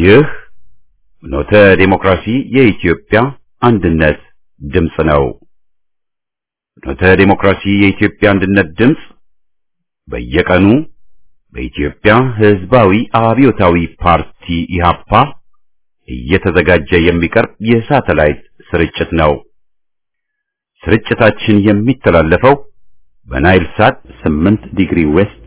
ይህ ፍኖተ ዲሞክራሲ የኢትዮጵያ አንድነት ድምፅ ነው። ፍኖተ ዲሞክራሲ የኢትዮጵያ አንድነት ድምፅ በየቀኑ በኢትዮጵያ ሕዝባዊ አብዮታዊ ፓርቲ ኢህአፓ እየተዘጋጀ የሚቀርብ የሳተላይት ስርጭት ነው። ስርጭታችን የሚተላለፈው በናይል ሳት 8 ዲግሪ ዌስት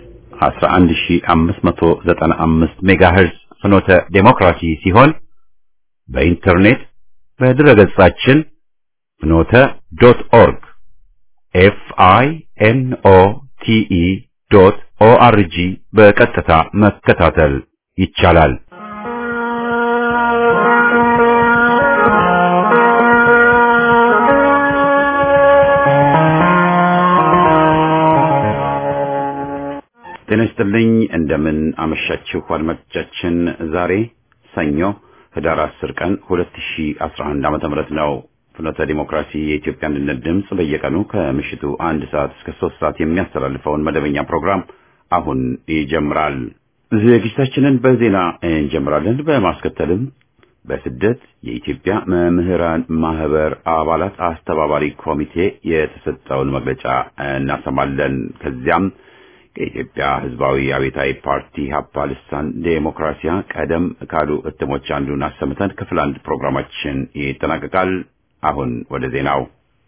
11595 ሜጋሄርዝ ፍኖተ ዴሞክራሲ ሲሆን በኢንተርኔት በድረገጻችን ፍኖተ ዶት ኦርግ ኤፍ አይ ኤን ኦ ቲ ኢ ዶት ኦ አር ጂ በቀጥታ መከታተል ይቻላል። ጤና ይስጥልኝ። እንደምን አመሻችሁ አድማጮቻችን። ዛሬ ሰኞ ህዳር 10 ቀን 2011 ዓመተ ምህረት ነው። ፍኖተ ዲሞክራሲ የኢትዮጵያ አንድነት ድምፅ በየቀኑ ከምሽቱ አንድ ሰዓት እስከ ሶስት ሰዓት የሚያስተላልፈውን መደበኛ ፕሮግራም አሁን ይጀምራል። ዝግጅታችንን በዜና እንጀምራለን። በማስከተልም በስደት የኢትዮጵያ መምህራን ማህበር አባላት አስተባባሪ ኮሚቴ የተሰጠውን መግለጫ እናሰማለን። ከዚያም ከኢትዮጵያ ህዝባዊ አብዮታዊ ፓርቲ ሀፓ ልሳን ዴሞክራሲያ ቀደም ካሉ እትሞች አንዱን አሰምተን ክፍል አንድ ፕሮግራማችን ይጠናቀቃል። አሁን ወደ ዜናው።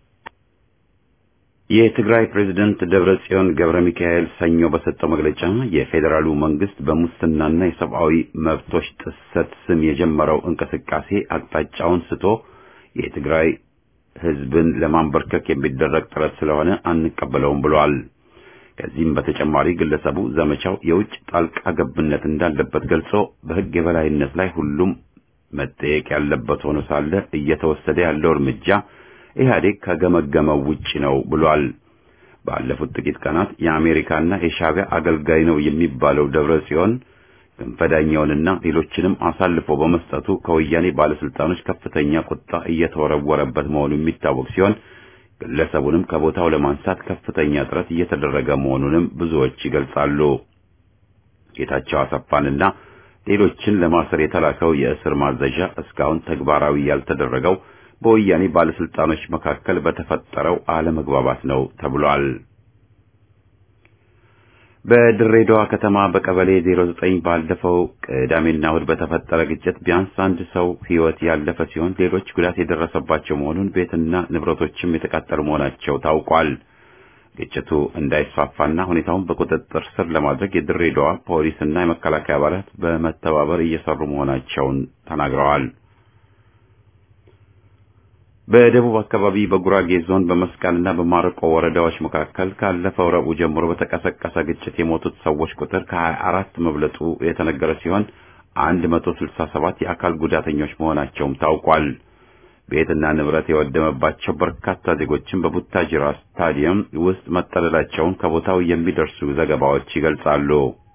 የትግራይ ፕሬዝደንት ደብረ ጽዮን ገብረ ሚካኤል ሰኞ በሰጠው መግለጫ የፌዴራሉ መንግስት በሙስናና የሰብአዊ መብቶች ጥሰት ስም የጀመረው እንቅስቃሴ አቅጣጫውን ስቶ የትግራይ ህዝብን ለማንበርከክ የሚደረግ ጥረት ስለሆነ አንቀበለውም ብሏል። ከዚህም በተጨማሪ ግለሰቡ ዘመቻው የውጭ ጣልቃ ገብነት እንዳለበት ገልጾ በህግ የበላይነት ላይ ሁሉም መጠየቅ ያለበት ሆኖ ሳለ እየተወሰደ ያለው እርምጃ ኢህአዴግ ከገመገመው ውጭ ነው ብሏል። ባለፉት ጥቂት ቀናት የአሜሪካና የሻዕቢያ አገልጋይ ነው የሚባለው ደብረ ጽዮን ክንፈዳኛውንና ሌሎችንም አሳልፎ በመስጠቱ ከወያኔ ባለስልጣኖች ከፍተኛ ቁጣ እየተወረወረበት መሆኑ የሚታወቅ ሲሆን ግለሰቡንም ከቦታው ለማንሳት ከፍተኛ ጥረት እየተደረገ መሆኑንም ብዙዎች ይገልጻሉ። ጌታቸው አሰፋንና ሌሎችን ለማሰር የተላከው የእስር ማዘዣ እስካሁን ተግባራዊ ያልተደረገው በወያኔ ባለስልጣኖች መካከል በተፈጠረው አለመግባባት ነው ተብሏል። በድሬዳዋ ከተማ በቀበሌ 09 ባለፈው ቅዳሜና እሁድ በተፈጠረ ግጭት ቢያንስ አንድ ሰው ሕይወት ያለፈ ሲሆን ሌሎች ጉዳት የደረሰባቸው መሆኑን ቤትና ንብረቶችም የተቃጠሉ መሆናቸው ታውቋል። ግጭቱ እንዳይስፋፋና ሁኔታውን በቁጥጥር ስር ለማድረግ የድሬዳዋ ፖሊስና የመከላከያ አባላት በመተባበር እየሰሩ መሆናቸውን ተናግረዋል። በደቡብ አካባቢ በጉራጌ ዞን በመስቃንና በማረቆ ወረዳዎች መካከል ካለፈው ረቡዕ ጀምሮ በተቀሰቀሰ ግጭት የሞቱት ሰዎች ቁጥር ከ24 መብለጡ የተነገረ ሲሆን 167 የአካል ጉዳተኞች መሆናቸውም ታውቋል። ቤትና ንብረት የወደመባቸው በርካታ ዜጎችን በቡታጅራ ስታዲየም ውስጥ መጠለላቸውን ከቦታው የሚደርሱ ዘገባዎች ይገልጻሉ።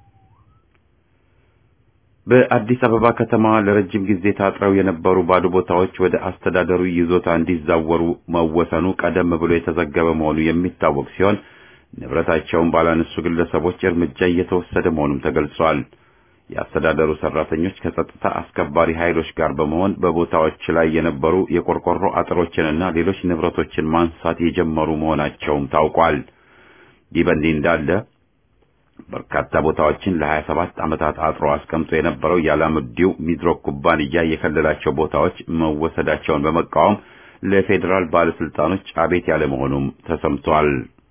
በአዲስ አበባ ከተማ ለረጅም ጊዜ ታጥረው የነበሩ ባዶ ቦታዎች ወደ አስተዳደሩ ይዞታ እንዲዛወሩ መወሰኑ ቀደም ብሎ የተዘገበ መሆኑ የሚታወቅ ሲሆን ንብረታቸውን ባላነሱ ግለሰቦች እርምጃ እየተወሰደ መሆኑም ተገልጿል። የአስተዳደሩ ሰራተኞች ከጸጥታ አስከባሪ ኃይሎች ጋር በመሆን በቦታዎች ላይ የነበሩ የቆርቆሮ አጥሮችንና ሌሎች ንብረቶችን ማንሳት የጀመሩ መሆናቸውም ታውቋል። ይህ በእንዲህ እንዳለ በርካታ ቦታዎችን ለ27 ዓመታት አጥሮ አስቀምጦ የነበረው የአላሙዲው ሚድሮክ ኩባንያ የከለላቸው ቦታዎች መወሰዳቸውን በመቃወም ለፌዴራል ባለስልጣኖች አቤት ያለ መሆኑም ተሰምቷል።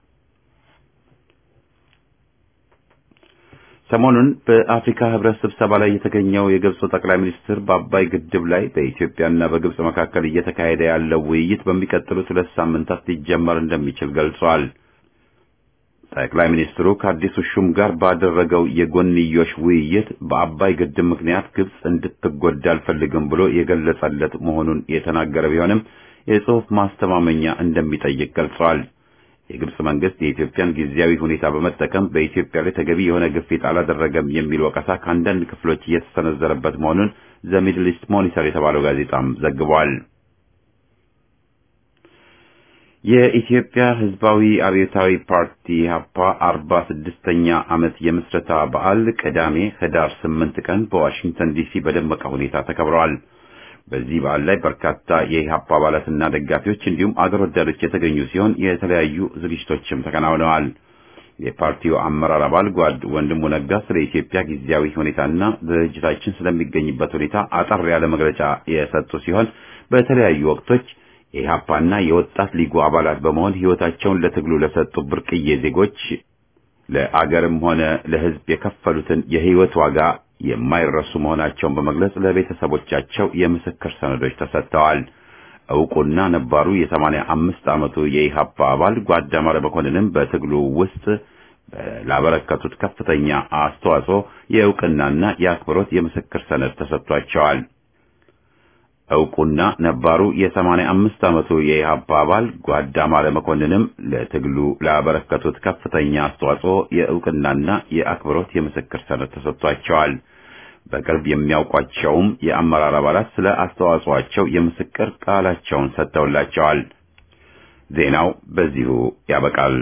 ሰሞኑን በአፍሪካ ህብረት ስብሰባ ላይ የተገኘው የግብፁ ጠቅላይ ሚኒስትር በአባይ ግድብ ላይ በኢትዮጵያና በግብፅ መካከል እየተካሄደ ያለው ውይይት በሚቀጥሉት ሁለት ሳምንታት ሊጀመር እንደሚችል ገልጿል። ጠቅላይ ሚኒስትሩ ከአዲሱ ሹም ጋር ባደረገው የጎንዮሽ ውይይት በአባይ ግድብ ምክንያት ግብፅ እንድትጎዳ አልፈልግም ብሎ የገለጸለት መሆኑን የተናገረ ቢሆንም የጽሑፍ ማስተማመኛ እንደሚጠይቅ ገልጿል። የግብፅ መንግስት የኢትዮጵያን ጊዜያዊ ሁኔታ በመጠቀም በኢትዮጵያ ላይ ተገቢ የሆነ ግፊት አላደረገም የሚል ወቀሳ ከአንዳንድ ክፍሎች እየተሰነዘረበት መሆኑን ዘ ሚድል ኢስት ሞኒተር የተባለው ጋዜጣም ዘግቧል። የኢትዮጵያ ሕዝባዊ አብዮታዊ ፓርቲ ኢህአፓ አርባ ስድስተኛ ዓመት የምስረታ በዓል ቅዳሜ ህዳር ስምንት ቀን በዋሽንግተን ዲሲ በደመቀ ሁኔታ ተከብረዋል። በዚህ በዓል ላይ በርካታ የኢህአፓ አባላትና ደጋፊዎች እንዲሁም አገር ወዳዶች የተገኙ ሲሆን የተለያዩ ዝግጅቶችም ተከናውነዋል። የፓርቲው አመራር አባል ጓድ ወንድሙ ነጋ ስለ ኢትዮጵያ ጊዜያዊ ሁኔታና ድርጅታችን ስለሚገኝበት ሁኔታ አጠር ያለ መግለጫ የሰጡ ሲሆን በተለያዩ ወቅቶች የኢህአፓና የወጣት ሊጉ አባላት በመሆን ህይወታቸውን ለትግሉ ለሰጡ ብርቅዬ ዜጎች ለአገርም ሆነ ለህዝብ የከፈሉትን የህይወት ዋጋ የማይረሱ መሆናቸውን በመግለጽ ለቤተሰቦቻቸው የምስክር ሰነዶች ተሰጥተዋል። እውቁና ነባሩ የሰማንያ አምስት ዓመቱ የኢህአፓ አባል ጓድ አማረ መኮንንም በትግሉ ውስጥ ላበረከቱት ከፍተኛ አስተዋጽኦ የእውቅናና የአክብሮት የምስክር ሰነድ ተሰጥቷቸዋል። እውቁና ነባሩ የሰማንያ አምስት ዓመቱ የኢህአፓ አባል ጓድ አማረ መኮንንም ለትግሉ ላበረከቱት ከፍተኛ አስተዋጽኦ የእውቅናና የአክብሮት የምስክር ሰነድ ተሰጥቷቸዋል። በቅርብ የሚያውቋቸውም የአመራር አባላት ስለ አስተዋጽኦአቸው የምስክር ቃላቸውን ሰጥተውላቸዋል። ዜናው በዚሁ ያበቃል።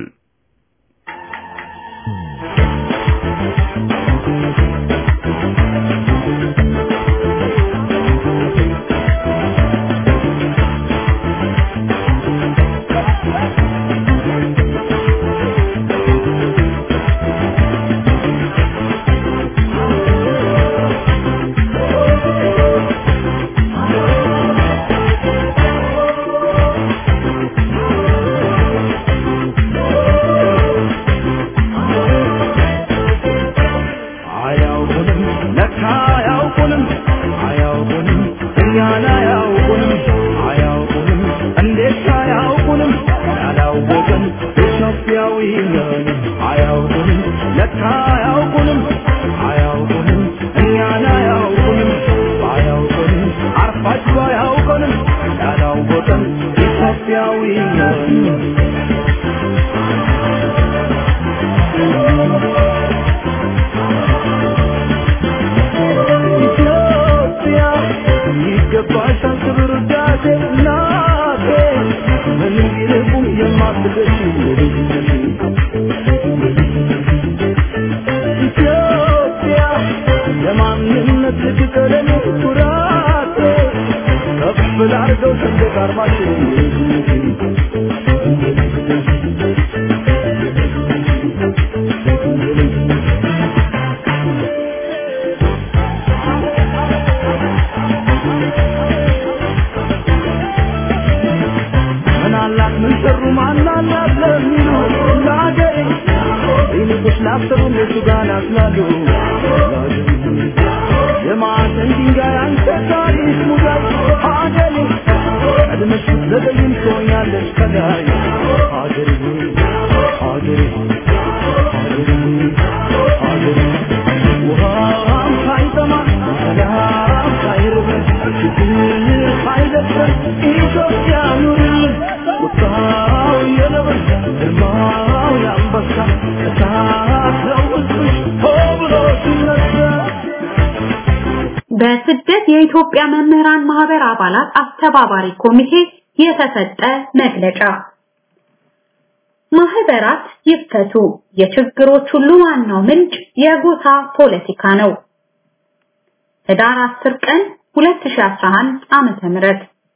በስደት የኢትዮጵያ መምህራን ማህበር አባላት አስተባባሪ ኮሚቴ የተሰጠ መግለጫ ማህበራት ይፈቱ፣ የችግሮች ሁሉ ዋናው ምንጭ የጎሳ ፖለቲካ ነው። ህዳር 10 ቀን 2011 ዓመተ ምህረት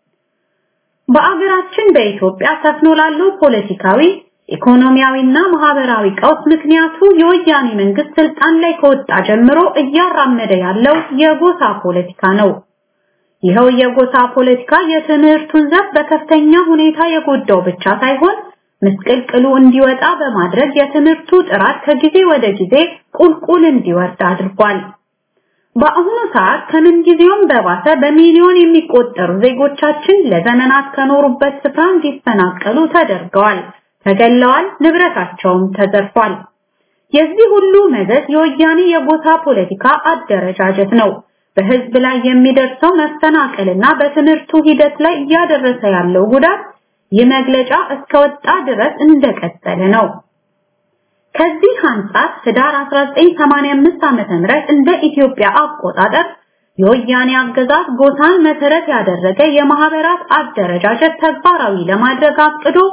በአገራችን በኢትዮጵያ ሰፍኖ ላለው ፖለቲካዊ ኢኮኖሚያዊና ማህበራዊ ቀውስ ምክንያቱ የወያኔ መንግስት ስልጣን ላይ ከወጣ ጀምሮ እያራመደ ያለው የጎሳ ፖለቲካ ነው። ይኸው የጎሳ ፖለቲካ የትምህርቱን ዘርፍ በከፍተኛ ሁኔታ የጎዳው ብቻ ሳይሆን ምስቅልቅሉ እንዲወጣ በማድረግ የትምህርቱ ጥራት ከጊዜ ወደ ጊዜ ቁልቁል እንዲወርድ አድርጓል። በአሁኑ ሰዓት ከምን ጊዜውም በባሰ በሚሊዮን የሚቆጠሩ ዜጎቻችን ለዘመናት ከኖሩበት ስፍራ እንዲፈናቀሉ ተደርገዋል፣ ተገለዋል፣ ንብረታቸውም ተዘርፏል። የዚህ ሁሉ መዘዝ የወያኔ የጎሳ ፖለቲካ አደረጃጀት ነው። በህዝብ ላይ የሚደርሰው መፈናቀልና በትምህርቱ ሂደት ላይ እያደረሰ ያለው ጉዳት ይህ መግለጫ እስከወጣ ድረስ እንደቀጠለ ነው። ከዚህ አንጻር ህዳር 1985 ዓመተ ምህረት እንደ ኢትዮጵያ አቆጣጠር የወያኔ አገዛዝ ጎሳን መሰረት ያደረገ የማህበራት አደረጃጀት ተግባራዊ ለማድረግ አቅዶ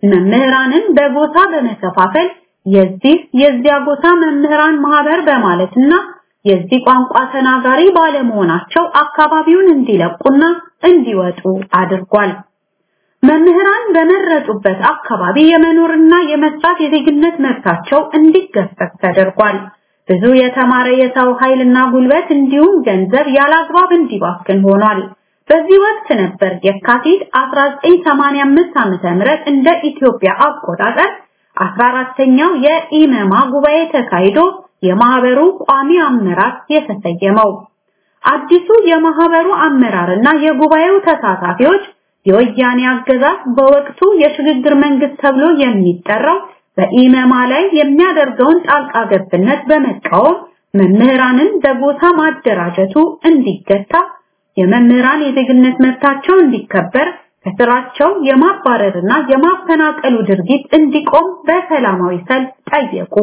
መምህራንን በጎሳ በመከፋፈል የዚህ የዚያ ጎሳ መምህራን ማህበር በማለትና የዚህ ቋንቋ ተናጋሪ ባለመሆናቸው አካባቢውን እንዲለቁና እንዲወጡ አድርጓል። መምህራን በመረጡበት አካባቢ የመኖርና የመስራት የዜግነት መብታቸው እንዲገፈፍ ተደርጓል። ብዙ የተማረ የሰው ኃይልና ጉልበት እንዲሁም ገንዘብ ያላግባብ እንዲባክን ሆኗል። በዚህ ወቅት ነበር የካቲት 1985 ዓመተ ምህረት እንደ ኢትዮጵያ አቆጣጠር 14ኛው የኢመማ ጉባኤ ተካሂዶ የማህበሩ ቋሚ አመራር የተሰየመው። አዲሱ የማህበሩ አመራርና የጉባኤው ተሳታፊዎች የወያኔ አገዛዝ በወቅቱ የሽግግር መንግስት ተብሎ የሚጠራው በኢመማ ላይ የሚያደርገውን ጣልቃ ገብነት በመቃወም መምህራንን በጎሳ ማደራጀቱ እንዲገታ፣ የመምህራን የዜግነት መብታቸው እንዲከበር፣ ከስራቸው የማባረርና የማፈናቀሉ ድርጊት እንዲቆም በሰላማዊ ሰልፍ ጠየቁ።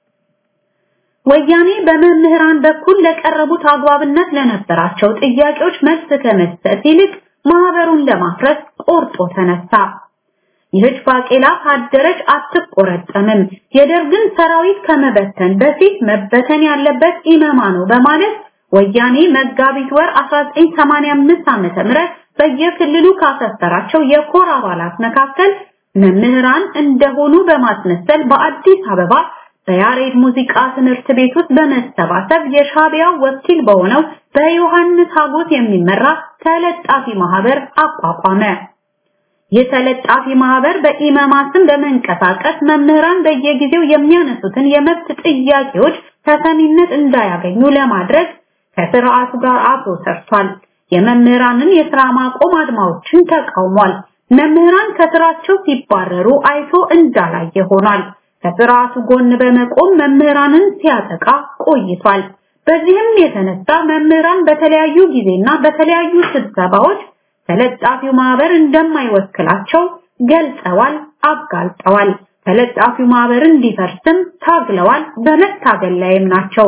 ወያኔ በመምህራን በኩል ለቀረቡት አግባብነት ለነበራቸው ጥያቄዎች መልስ ከመስጠት ይልቅ ማህበሩን ለማፍረስ ቆርጦ ተነሳ። ይህች ባቄላ ካደረች አትቆረጠምም፣ የደርግን ሰራዊት ከመበተን በፊት መበተን ያለበት ኢመማ ነው በማለት ወያኔ መጋቢት ወር 1985 ዓመተ ምህረት በየክልሉ ካሰፈራቸው የኮር አባላት መካከል መምህራን እንደሆኑ በማስመሰል በአዲስ አበባ በያሬድ ሙዚቃ ትምህርት ቤት ውስጥ በመሰባሰብ የሻቢያው ወኪል በሆነው በዮሐንስ ሀጎስ የሚመራ ተለጣፊ ማህበር አቋቋመ። ይህ ተለጣፊ ማህበር በኢመማ ስም በመንቀሳቀስ መምህራን በየጊዜው የሚያነሱትን የመብት ጥያቄዎች ተሰሚነት እንዳያገኙ ለማድረግ ከስርዓቱ ጋር አብሮ ሰርቷል። የመምህራንን የስራ ማቆም አድማዎችን ተቃውሟል። መምህራን ከስራቸው ሲባረሩ አይቶ እንዳላየ ሆኗል። ከስርዓቱ ጎን በመቆም መምህራንን ሲያጠቃ ቆይቷል። በዚህም የተነሳ መምህራን በተለያዩ ጊዜና በተለያዩ ስብሰባዎች ተለጣፊው ማህበር እንደማይወክላቸው ገልጸዋል፣ አጋልጠዋል። ተለጣፊው ማህበር እንዲፈርስም ታግለዋል፣ በመታገል ላይም ናቸው።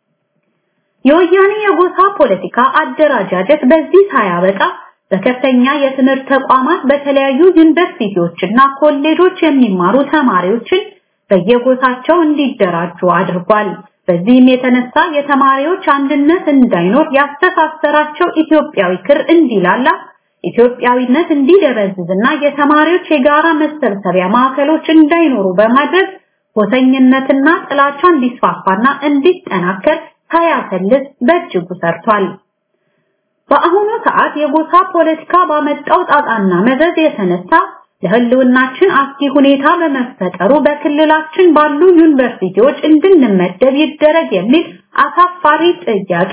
የወያኔ የጎሳ ፖለቲካ አደራጃጀት በዚህ ሳያበቃ በከፍተኛ የትምህርት ተቋማት በተለያዩ ዩኒቨርሲቲዎችና ኮሌጆች የሚማሩ ተማሪዎችን በየጎሳቸው እንዲደራጁ አድርጓል። በዚህም የተነሳ የተማሪዎች አንድነት እንዳይኖር ያስተሳሰራቸው ኢትዮጵያዊ ክር እንዲላላ፣ ኢትዮጵያዊነት እንዲደበዝዝና የተማሪዎች የጋራ መሰብሰቢያ ማዕከሎች እንዳይኖሩ በማድረግ ጎሰኝነትና ጥላቻ እንዲስፋፋና እንዲጠናከር ሳያሰልስ በእጅጉ ሰርቷል። በአሁኑ ሰዓት የጎሳ ፖለቲካ ባመጣው ጣጣና መዘዝ የተነሳ ለህልውናችን አስጊ ሁኔታ በመፈጠሩ በክልላችን ባሉ ዩኒቨርሲቲዎች እንድንመደብ ይደረግ የሚል አሳፋሪ ጥያቄ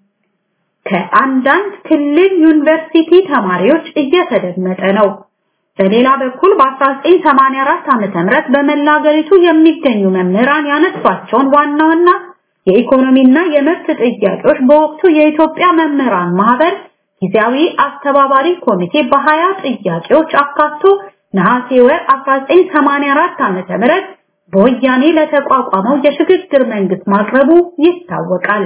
ከአንዳንድ ክልል ዩኒቨርሲቲ ተማሪዎች እየተደመጠ ነው። በሌላ በኩል በ1984 ዓመተ ምህረት በመላ ሀገሪቱ የሚገኙ መምህራን ያነሷቸውን ዋና ዋና የኢኮኖሚና የመብት ጥያቄዎች በወቅቱ የኢትዮጵያ መምህራን ማህበር ጊዜያዊ አስተባባሪ ኮሚቴ በሀያ ጥያቄዎች አካቶ ነሐሴ ወር 1984 ዓመተ ምህረት በወያኔ ለተቋቋመው የሽግግር መንግስት ማቅረቡ ይታወቃል።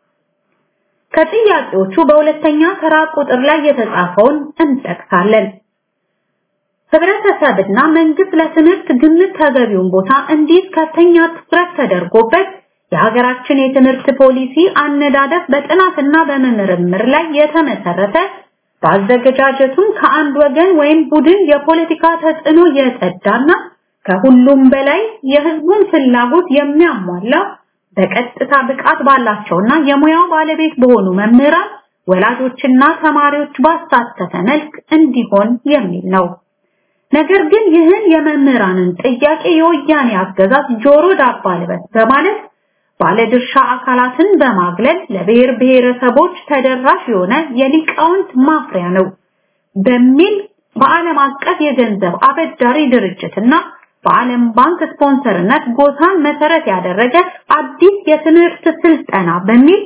ከጥያቄዎቹ በሁለተኛ ተራ ቁጥር ላይ የተጻፈውን እንጠቅሳለን። ህብረተሰብና መንግስት ለትምህርት ግምት ተገቢውን ቦታ እንዲህ ከፍተኛ ትኩረት ተደርጎበት የሀገራችን የትምህርት ፖሊሲ አነዳደፍ በጥናትና በምርምር ላይ የተመሰረተ በአዘገጃጀቱም ከአንድ ወገን ወይም ቡድን የፖለቲካ ተጽዕኖ የጸዳና ከሁሉም በላይ የህዝቡን ፍላጎት የሚያሟላ በቀጥታ ብቃት ባላቸውና የሙያው ባለቤት በሆኑ መምህራን፣ ወላጆችና ተማሪዎች ባሳተፈ መልክ እንዲሆን የሚል ነው። ነገር ግን ይህን የመምህራንን ጥያቄ የወያኔ አገዛዝ ጆሮ ዳባ ልበስ በማለት ባለድርሻ አካላትን በማግለል ለብሔር ብሔረሰቦች ተደራሽ የሆነ የሊቃውንት ማፍሪያ ነው በሚል በዓለም አቀፍ የገንዘብ አበዳሪ ድርጅትና በዓለም ባንክ ስፖንሰርነት ጎሳን መሰረት ያደረገ አዲስ የትምህርት ስልጠና በሚል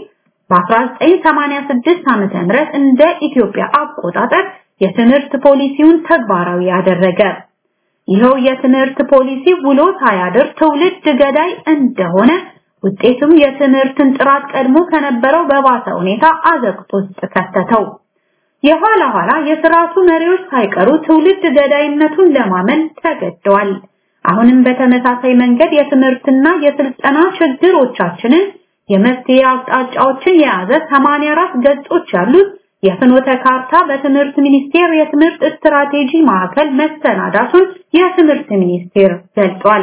በ1986 ዓመተ ምህረት እንደ ኢትዮጵያ አቆጣጠር የትምህርት ፖሊሲውን ተግባራዊ ያደረገ። ይኸው የትምህርት ፖሊሲ ውሎ ሳያድር ትውልድ ገዳይ እንደሆነ ውጤቱም የትምህርትን ጥራት ቀድሞ ከነበረው በባሰ ሁኔታ አዘቅት ውስጥ ከተተው። የኋላ ኋላ የስርዓቱ መሪዎች ሳይቀሩ ትውልድ ገዳይነቱን ለማመን ተገደዋል። አሁንም በተመሳሳይ መንገድ የትምህርትና የስልጠና ችግሮቻችንን የመፍትሄ አቅጣጫዎችን የያዘ 84 ገጾች ያሉት የፍኖተ ካርታ በትምህርት ሚኒስቴር የትምህርት ስትራቴጂ ማዕከል መሰናዳቱን የትምህርት ሚኒስቴር ገልጿል።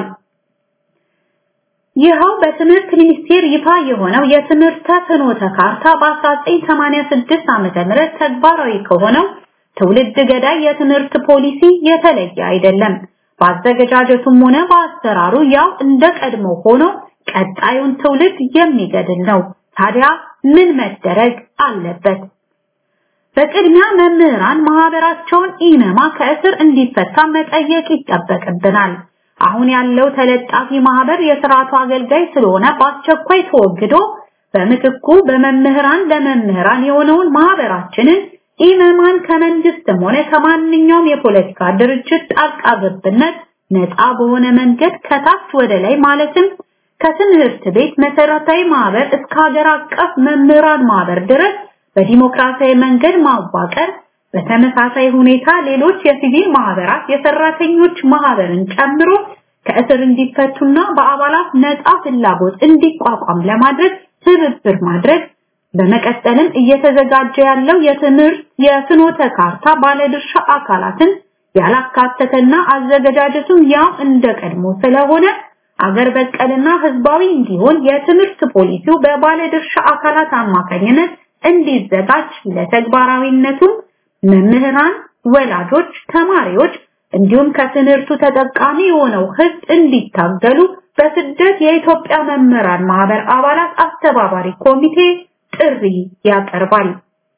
ይኸው በትምህርት ሚኒስቴር ይፋ የሆነው የትምህርተ ፍኖተ ካርታ በ1986 ዓመተ ምህረት ተግባራዊ ከሆነው ትውልድ ገዳይ የትምህርት ፖሊሲ የተለየ አይደለም። በአዘገጃጀቱም ሆነ በአሰራሩ ያው እንደ ቀድሞ ሆኖ ቀጣዩን ትውልድ የሚገድል ነው። ታዲያ ምን መደረግ አለበት? በቅድሚያ መምህራን ማህበራቸውን ኢነማ ከእስር እንዲፈታ መጠየቅ ይጠበቅብናል። አሁን ያለው ተለጣፊ ማህበር የስርዓቱ አገልጋይ ስለሆነ በአስቸኳይ ተወግዶ በምትኩ በመምህራን ለመምህራን የሆነውን ማህበራችንን ኢመማን ከመንግስትም ሆነ ከማንኛውም የፖለቲካ ድርጅት ጣልቃ ገብነት ነፃ በሆነ መንገድ ከታች ወደ ላይ ማለትም ከትምህርት ቤት መሰረታዊ ማህበር እስከ ሀገር አቀፍ መምህራን ማህበር ድረስ በዲሞክራሲያዊ መንገድ ማዋቀር በተመሳሳይ ሁኔታ ሌሎች የሲቪል ማህበራት የሰራተኞች ማህበርን ጨምሮ ከእስር እንዲፈቱና በአባላት ነፃ ፍላጎት እንዲቋቋም ለማድረግ ትብብር ማድረግ በመቀጠልም እየተዘጋጀ ያለው የትምህርት የፍኖተ ካርታ ባለድርሻ አካላትን ያላካተተና አዘገጃጀቱም ያው እንደ ቀድሞ ስለሆነ አገር በቀልና ህዝባዊ እንዲሆን የትምህርት ፖሊሲው በባለድርሻ አካላት አማካኝነት እንዲዘጋጅ ለተግባራዊነቱም መምህራን፣ ወላጆች፣ ተማሪዎች እንዲሁም ከትምህርቱ ተጠቃሚ የሆነው ህዝብ እንዲታገሉ በስደት የኢትዮጵያ መምህራን ማህበር አባላት አስተባባሪ ኮሚቴ ጥሪ ያቀርባል።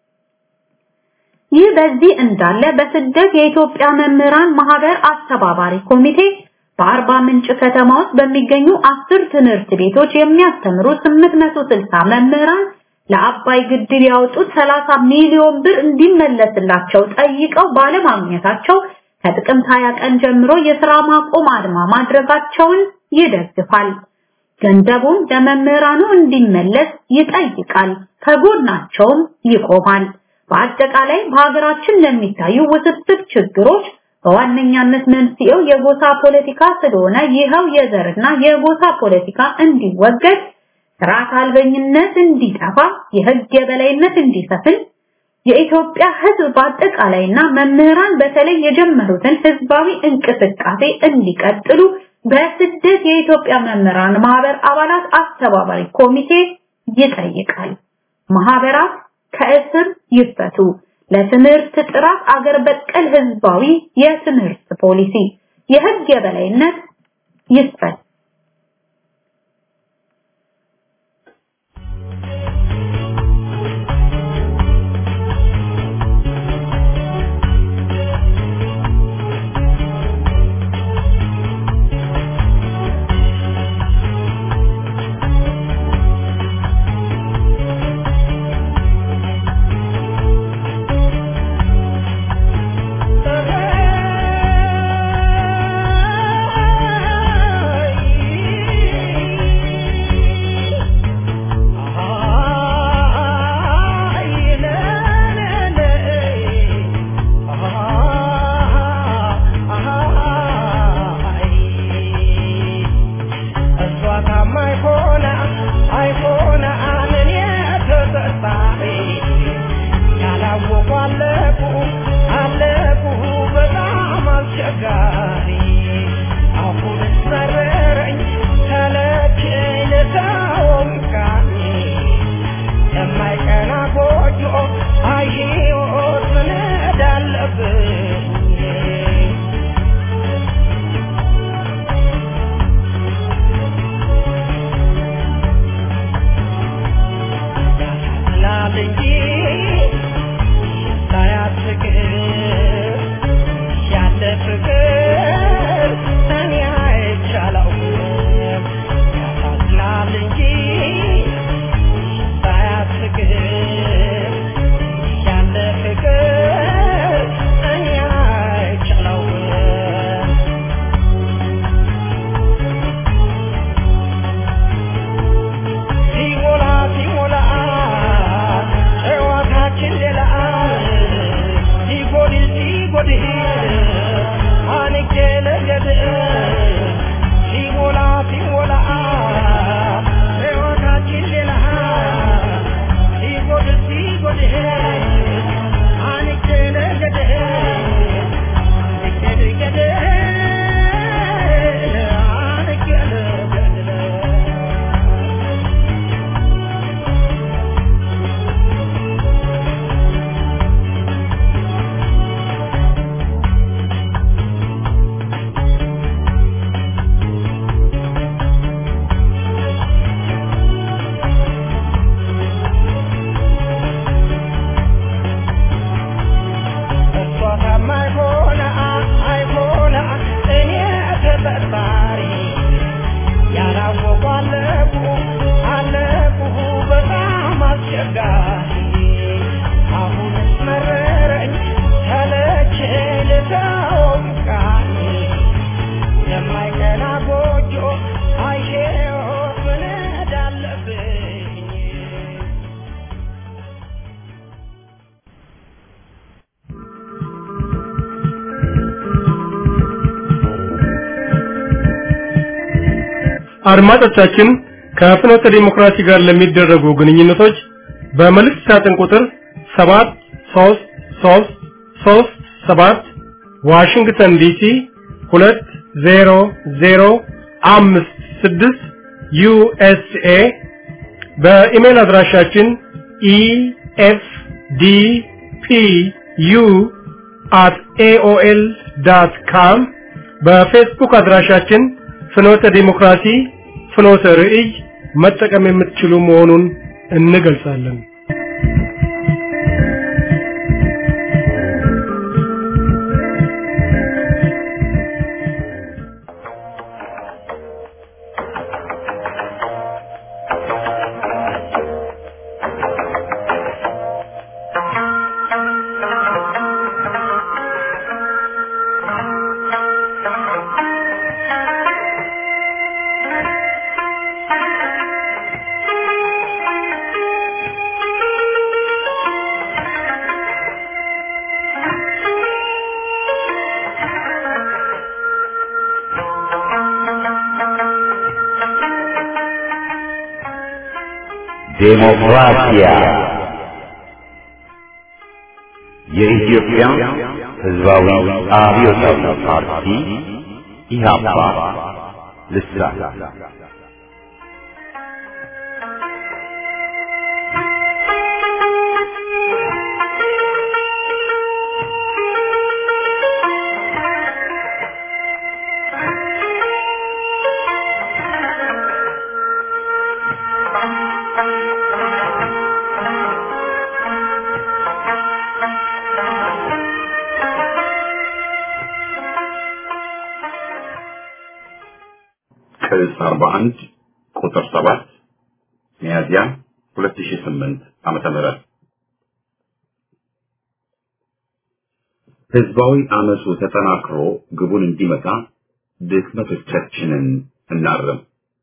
ይህ በዚህ እንዳለ በስደት የኢትዮጵያ መምህራን ማህበር አስተባባሪ ኮሚቴ በአርባ ምንጭ ከተማ ውስጥ በሚገኙ አስር ትምህርት ቤቶች የሚያስተምሩ 860 መምህራን ለአባይ ግድብ ያወጡት 30 ሚሊዮን ብር እንዲመለስላቸው ጠይቀው ባለማግኘታቸው ከጥቅምት 20 ቀን ጀምሮ የሥራ ማቆም አድማ ማድረጋቸውን ይደግፋል። ገንዘቡም ለመምህራኑ እንዲመለስ ይጠይቃል፣ ከጎናቸውም ይቆማል። በአጠቃላይ በሀገራችን ለሚታዩ ውስብስብ ችግሮች በዋነኛነት መንስኤው የጎሳ ፖለቲካ ስለሆነ ይኸው የዘርና የጎሳ ፖለቲካ እንዲወገድ ስርዓት አልበኝነት እንዲጠፋ የህግ የበላይነት እንዲሰፍን የኢትዮጵያ ህዝብ በአጠቃላይና መምህራን በተለይ የጀመሩትን ህዝባዊ እንቅስቃሴ እንዲቀጥሉ በስደት የኢትዮጵያ መምህራን ማህበር አባላት አስተባባሪ ኮሚቴ ይጠይቃል። ማህበራት ከእስር ይፈቱ። ለትምህርት ጥራት አገር በቀል ህዝባዊ የትምህርት ፖሊሲ የህግ የበላይነት ይስፈን። Yeah. አሁንስ መረረኝ ሰለቸኝ ልተወው ቃል የማይቀና ጎጆ አይሼው መነድ አለብኝ አድማጮቻችን ከፍኖተ ዲሞክራሲ ጋር ለሚደረጉ ግንኙነቶች በመልእክት ሳጥን ቁጥር 73337 ዋሽንግተን ዲሲ 20056 ዩኤስኤ በኢሜል አድራሻችን ኢኤፍዲፒዩ at aol.com በፌስቡክ አድራሻችን ፍኖተ ዲሞክራሲ ፍኖተ ርዕይ መጠቀም የምትችሉ መሆኑን እንገልጻለን። ዴሞክራሲያ የኢትዮጵያ ሕዝባዊ አብዮታዊ ፓርቲ ኢህአፓ ልሳን ቅጽ 41 ቁጥር 7 ሚያዝያ 2008 ዓመተ ምህረት ህዝባዊ አመፁ ተጠናክሮ ግቡን እንዲመታ ድክመቶቻችንን እናርም።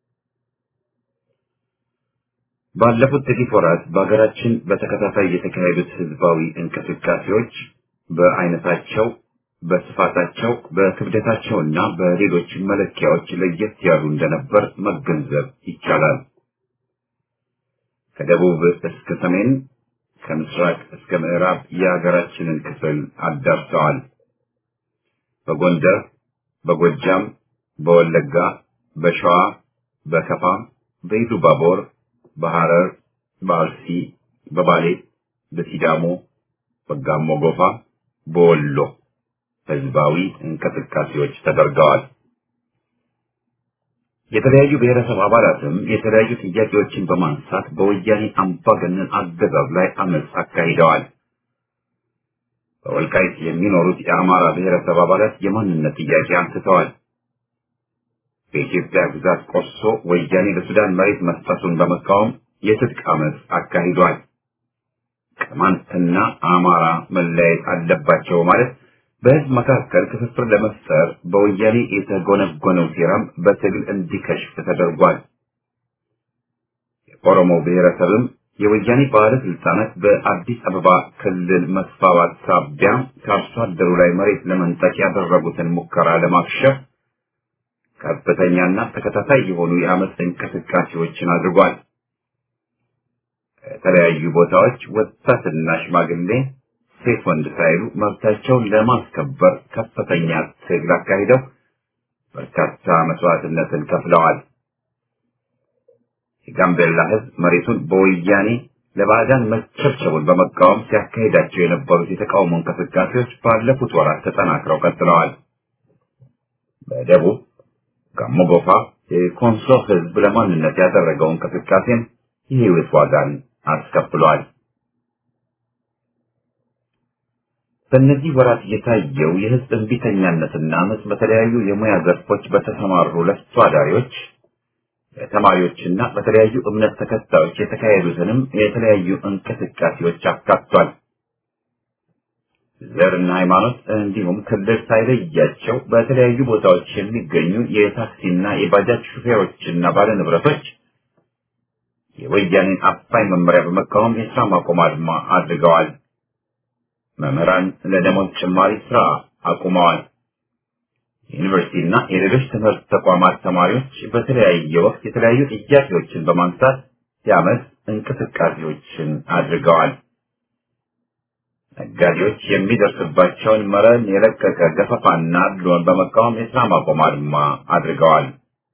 ባለፉት ጥቂት ወራት በሀገራችን በተከታታይ የተካሄዱት ህዝባዊ እንቅስቃሴዎች በአይነታቸው በስፋታቸው በክብደታቸውና በሌሎች መለኪያዎች ለየት ያሉ እንደነበር መገንዘብ ይቻላል። ከደቡብ እስከ ሰሜን፣ ከምስራቅ እስከ ምዕራብ የሀገራችንን ክፍል አዳርሰዋል። በጎንደር፣ በጎጃም፣ በወለጋ፣ በሸዋ፣ በከፋ፣ በኢሉባቦር፣ በሐረር፣ በአርሲ፣ በባሌ፣ በሲዳሞ፣ በጋሞ ጎፋ፣ በወሎ ህዝባዊ እንቅስቃሴዎች ተደርገዋል። የተለያዩ ብሔረሰብ አባላትም የተለያዩ ጥያቄዎችን በማንሳት በወያኔ አምባገነን አገዛዝ ላይ አመፅ አካሂደዋል። በወልቃይት የሚኖሩት የአማራ ብሔረሰብ አባላት የማንነት ጥያቄ አንስተዋል። በኢትዮጵያ ግዛት ቆርሶ ወያኔ ለሱዳን መሬት መስጠቱን በመቃወም የትጥቅ አመፅ አካሂዷል። ቅማንትና አማራ መለያየት አለባቸው ማለት በህዝብ መካከል ክፍፍል ለመፍጠር በወያኔ የተጎነጎነው ሴራም በትግል እንዲከሽፍ ተደርጓል። የኦሮሞ ብሔረሰብም የወያኔ ባለስልጣናት በአዲስ አበባ ክልል መስፋፋት ሳቢያ ከአርሶ አደሩ ላይ መሬት ለመንጠቅ ያደረጉትን ሙከራ ለማክሸፍ ከፍተኛና ተከታታይ የሆኑ የአመፅ እንቅስቃሴዎችን አድርጓል። ከተለያዩ ቦታዎች ወጣትና ሽማግሌ ሴት ወንድ ሳይሉ መብታቸውን ለማስከበር ከፍተኛ ትግል አካሂደው በርካታ መስዋዕትነትን ከፍለዋል። የጋምቤላ ህዝብ መሬቱን በወያኔ ለባዕዳን መቸብቸቡን በመቃወም ሲያካሂዳቸው የነበሩት የተቃውሞ እንቅስቃሴዎች ባለፉት ወራት ተጠናክረው ቀጥለዋል። በደቡብ ጋሞ ጎፋ የኮንሶ ህዝብ ለማንነት ያደረገው እንቅስቃሴም የህይወት ዋጋን አስከፍሏል። በእነዚህ ወራት የታየው የህዝብ እንቢተኛነትና አመፅ በተለያዩ የሙያ ዘርፎች በተሰማሩ ለፍቶ አዳሪዎች፣ በተማሪዎችና በተለያዩ እምነት ተከታዮች የተካሄዱትንም የተለያዩ እንቅስቃሴዎች አካቷል። ዘርና ሃይማኖት እንዲሁም ክልል ሳይለያቸው በተለያዩ ቦታዎች የሚገኙ የታክሲና የባጃጅ ሹፌሮችና ባለንብረቶች የወያኔን አፋኝ መመሪያ በመቃወም የስራ ማቆም አድማ አድርገዋል። መምህራን ለደሞዝ ጭማሪ ስራ አቁመዋል። የዩኒቨርሲቲና የሌሎች ትምህርት ተቋማት ተማሪዎች በተለያየ ወቅት የተለያዩ ጥያቄዎችን በማንሳት የአመት እንቅስቃሴዎችን አድርገዋል። ነጋዴዎች የሚደርስባቸውን መረን የለቀቀ ገፈፋና አድሎን በመቃወም የስራ ማቆም አድማ አድርገዋል።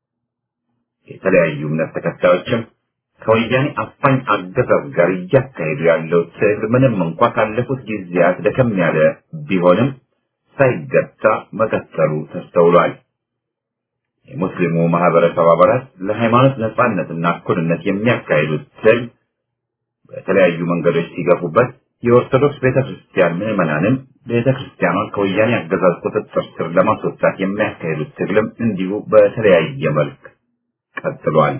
የተለያዩ እምነት ተከታዮችም ከወያኔ አፋኝ አገዛዝ ጋር እያካሄዱ ያለው ትግል ምንም እንኳ ካለፉት ጊዜያት ደከም ያለ ቢሆንም ሳይገታ መቀጠሉ ተስተውሏል። የሙስሊሙ ማህበረሰብ አባላት ለሃይማኖት ነጻነትና እኩልነት የሚያካሂዱት ትግል በተለያዩ መንገዶች ሲገፉበት የኦርቶዶክስ ቤተክርስቲያን ምዕመናንም ቤተክርስቲያኗን ከወያኔ አገዛዝ ቁጥጥር ስር ለማስወጣት የሚያካሂዱት ትግልም እንዲሁ በተለያየ መልክ ቀጥሏል።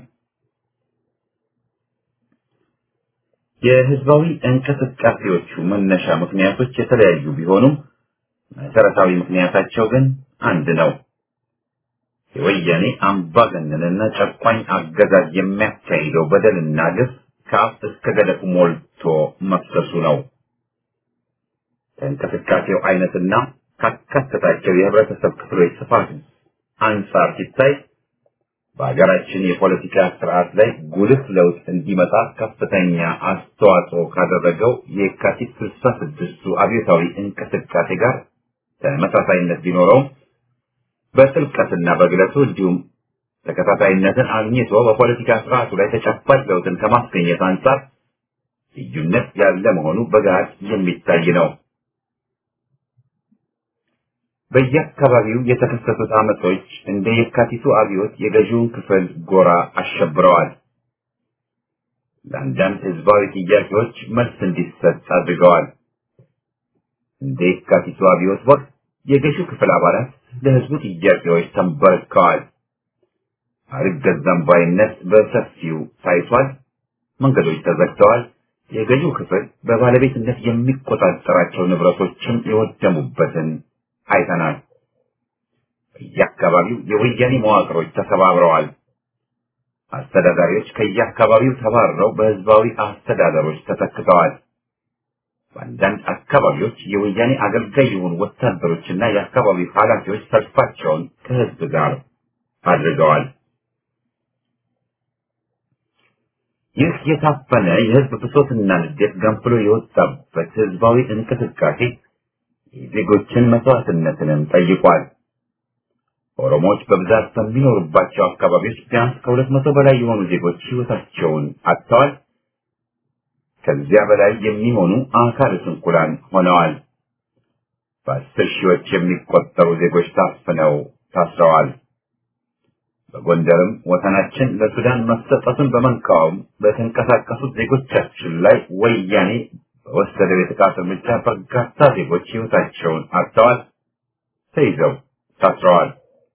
የህዝባዊ እንቅስቃሴዎቹ መነሻ ምክንያቶች የተለያዩ ቢሆኑም መሰረታዊ ምክንያታቸው ግን አንድ ነው። የወያኔ አምባገነንና ጨቋኝ አገዛዝ የሚያካሂደው በደልና ግፍ ከአፍ እስከ ገደፉ ሞልቶ መፍሰሱ ነው። ከእንቅስቃሴው አይነትና ካካተታቸው የህብረተሰብ ክፍሎች ስፋት አንጻር ሲታይ በሀገራችን የፖለቲካ ስርዓት ላይ ጉልህ ለውጥ እንዲመጣ ከፍተኛ አስተዋጽኦ ካደረገው የካቲት ስልሳ ስድስቱ አብዮታዊ እንቅስቃሴ ጋር ተመሳሳይነት ቢኖረውም በጥልቀትና በግለቱ እንዲሁም ተከታታይነትን አግኝቶ በፖለቲካ ስርዓቱ ላይ ተጨባጭ ለውጥን ከማስገኘት አንጻር ልዩነት ያለ መሆኑ በገሃድ የሚታይ ነው። በየአካባቢው የተከሰቱት አመጾች እንደ የካቲቱ አብዮት የገዢውን ክፍል ጎራ አሸብረዋል። ለአንዳንድ ህዝባዊ ጥያቄዎች መልስ እንዲሰጥ አድርገዋል። እንደ የካቲቱ አብዮት ወቅት የገዢው ክፍል አባላት ለህዝቡ ጥያቄዎች ተንበርክከዋል። አልገዛም ባይነት በሰፊው ታይቷል። መንገዶች ተዘግተዋል። የገዢው ክፍል በባለቤትነት የሚቆጣጠራቸው ንብረቶችም የወደሙበትን አይተናል። በየአካባቢው የወያኔ መዋቅሮች ተሰባብረዋል። አስተዳዳሪዎች ከየአካባቢው ተባረው በህዝባዊ አስተዳደሮች ተተክተዋል። በአንዳንድ አካባቢዎች የወያኔ አገልጋይ የሆኑ ወታደሮችና የአካባቢው ኃላፊዎች ሰልፋቸውን ከህዝብ ጋር አድርገዋል። ይህ የታፈነ የህዝብ ብሶትና ንዴት ገንፍሎ የወጣበት ህዝባዊ እንቅስቃሴ የዜጎችን መስዋዕትነትንም ጠይቋል። ኦሮሞዎች በብዛት በሚኖሩባቸው አካባቢዎች ቢያንስ ከሁለት መቶ በላይ የሆኑ ዜጎች ህይወታቸውን አጥተዋል። ከዚያ በላይ የሚሆኑ አካለ ስንኩላን ሆነዋል። በአስር ሺዎች የሚቆጠሩ ዜጎች ታፍነው ታስረዋል። በጎንደርም ወሰናችን ለሱዳን መሰጠቱን በመቃወም በተንቀሳቀሱት ዜጎቻችን ላይ ወያኔ በወሰደው የጥቃት እርምጃ በርካታ ዜጎች ህይወታቸውን አጥተዋል፣ ተይዘው ታስረዋል።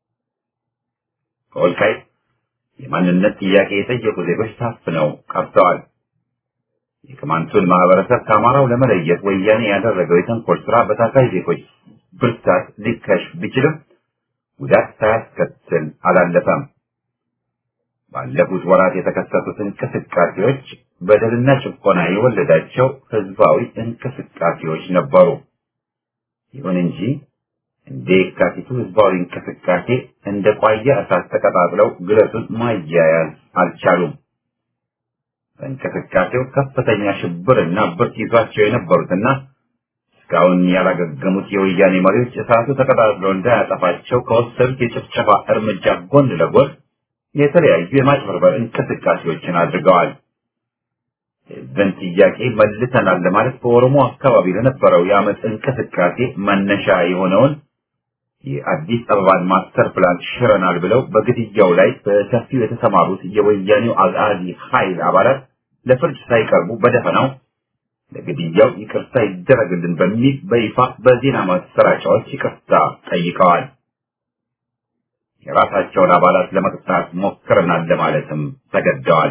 ከወልቃይት የማንነት ጥያቄ የጠየቁ ዜጎች ታፍነው ቀርተዋል። የቅማንቱን ማህበረሰብ ከአማራው ለመለየት ወያኔ ያደረገው የተንኮል ስራ በታጋይ ዜጎች ብርታት ሊከሽፍ ቢችልም ጉዳት ሳያስከትል አላለፈም። ባለፉት ወራት የተከሰቱት እንቅስቃሴዎች በደልና ጭቆና የወለዳቸው ህዝባዊ እንቅስቃሴዎች ነበሩ። ይሁን እንጂ እንደ የካቲቱ ህዝባዊ እንቅስቃሴ እንደ ቋያ እሳት ተቀጣጥለው ግለቱን ማያያዝ አልቻሉም። በእንቅስቃሴው ከፍተኛ ሽብርና ብርት ይዟቸው የነበሩትና እስካሁን ያላገገሙት የወያኔ መሪዎች እሳቱ ተቀጣጥሎ እንዳያጠፋቸው ከወሰዱት የጭፍጨፋ እርምጃ ጎን ለጎን የተለያዩ የማጭበርበር እንቅስቃሴዎችን አድርገዋል። የህዝብን ጥያቄ መልሰናል ለማለት በኦሮሞ አካባቢ ለነበረው የአመፅ እንቅስቃሴ መነሻ የሆነውን የአዲስ አበባን ማስተር ፕላን ሽረናል ብለው በግድያው ላይ በሰፊው የተሰማሩት የወያኔው አጋዚ ኃይል አባላት ለፍርድ ሳይቀርቡ በደፈናው ለግድያው ይቅርታ ይደረግልን በሚል በይፋ በዜና ማሰራጫዎች ይቅርታ ጠይቀዋል። የራሳቸውን አባላት ለመቅጣት ሞክረናል ለማለትም ተገደዋል።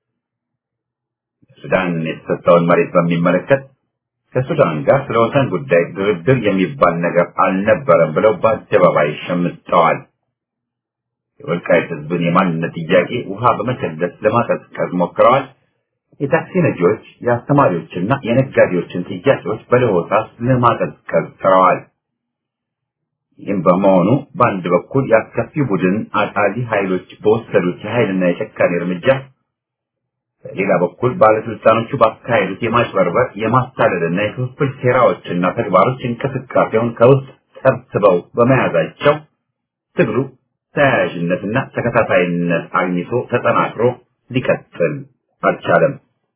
ሱዳን የተሰጠውን መሬት በሚመለከት ከሱዳን ጋር ስለ ወሰን ጉዳይ ድርድር የሚባል ነገር አልነበረም ብለው በአደባባይ ሸምጠዋል። የወልቃይት ሕዝብን የማንነት ጥያቄ ውሃ በመቸለስ ለማቀዝቀዝ ሞክረዋል። የታክሲ ነጂዎች፣ የአስተማሪዎችና የነጋዴዎችን ጥያቄዎች በለሆሳስ ለማቀዝቀዝ ጥረዋል። ይህም በመሆኑ በአንድ በኩል የአስከፊ ቡድን አጣሊ ኃይሎች በወሰዱት የኃይልና የጨካኔ እርምጃ በሌላ በኩል ባለስልጣኖቹ ባካሄዱት የማጭበርበር የማታለልና የክፍፍል ሴራዎችና ተግባሮች እንቅስቃሴውን ከውስጥ ሰብስበው በመያዛቸው ትግሉ ተያያዥነትና ተከታታይነት አግኝቶ ተጠናክሮ ሊቀጥል አልቻለም።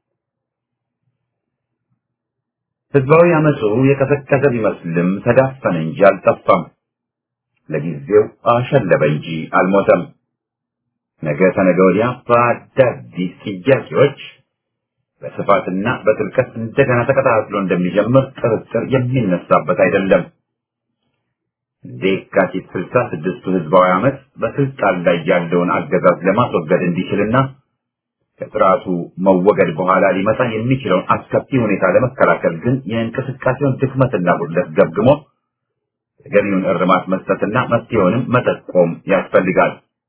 ህዝባዊ አመፁ የቀሰቀሰ ቢመስልም ተዳፈነ እንጂ አልጠፋም። ለጊዜው አሸለበ እንጂ አልሞተም። ነገ ተነገ ወዲያ በአዳዲስ ጥያቄዎች በስፋትና በጥልቀት እንደገና ተቀጣጥሎ እንደሚጀምር ጥርጥር የሚነሳበት አይደለም። እንደ የካቲት ስልሳ ስድስቱ ህዝባዊ አመፅ በስልጣን ላይ ያለውን አገዛዝ ለማስወገድ እንዲችልና ከስርዓቱ መወገድ በኋላ ሊመጣ የሚችለውን አስከፊ ሁኔታ ለመከላከል ግን የእንቅስቃሴውን ድክመትና ጉድለት ገምግሞ ተገቢውን እርማት መስጠትና መፍትሄውንም መጠቆም ያስፈልጋል።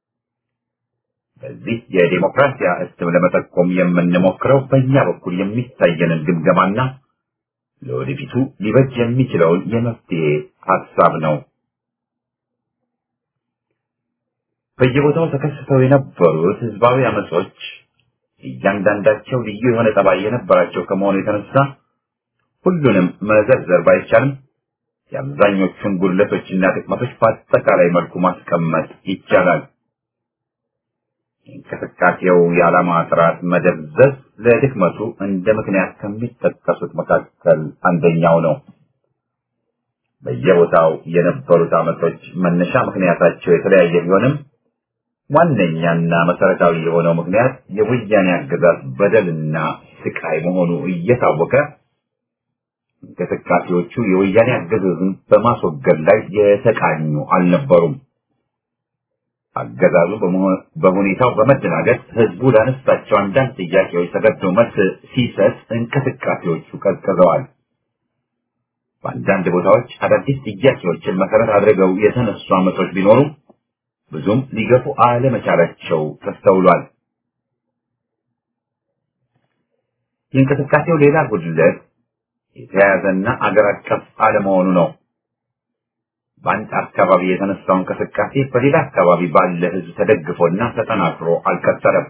በዚህ የዴሞክራሲያ እትም ለመጠቆም የምንሞክረው በእኛ በኩል የሚታየንን ግምገማና ለወደፊቱ ሊበጅ የሚችለውን የመፍትሄ ሀሳብ ነው። በየቦታው ተከስተው የነበሩት ህዝባዊ አመጾች እያንዳንዳቸው ልዩ የሆነ ጠባይ የነበራቸው ከመሆኑ የተነሳ ሁሉንም መዘርዘር ባይቻልም የአብዛኞቹን ጉድለቶችና ጥቅመቶች በአጠቃላይ መልኩ ማስቀመጥ ይቻላል። የእንቅስቃሴው የዓላማ ጥራት መደብዘዝ ለድክመቱ እንደ ምክንያት ከሚጠቀሱት መካከል አንደኛው ነው። በየቦታው የነበሩት አመጾች መነሻ ምክንያታቸው የተለያየ ቢሆንም ዋነኛና መሰረታዊ የሆነው ምክንያት የወያኔ አገዛዝ በደልና ስቃይ መሆኑ እየታወቀ እንቅስቃሴዎቹ የወያኔ አገዛዝን በማስወገድ ላይ የተቃኙ አልነበሩም። አገዛዙ በሁኔታው በመደናገጥ ህዝቡ ላነሳቸው አንዳንድ ጥያቄዎች ተገዶ መልስ ሲሰጥ እንቅስቃሴዎቹ ቀዝቅዘዋል። በአንዳንድ ቦታዎች አዳዲስ ጥያቄዎችን መሰረት አድርገው የተነሱ አመጾች ቢኖሩ ብዙም ሊገፉ አለመቻላቸው ተስተውሏል። የእንቅስቃሴው ሌላ ጉድለት የተያያዘና አገር አቀፍ አለመሆኑ ነው። በአንድ አካባቢ የተነሳው እንቅስቃሴ በሌላ አካባቢ ባለ ህዝብ ተደግፎና ተጠናክሮ አልቀጠለም።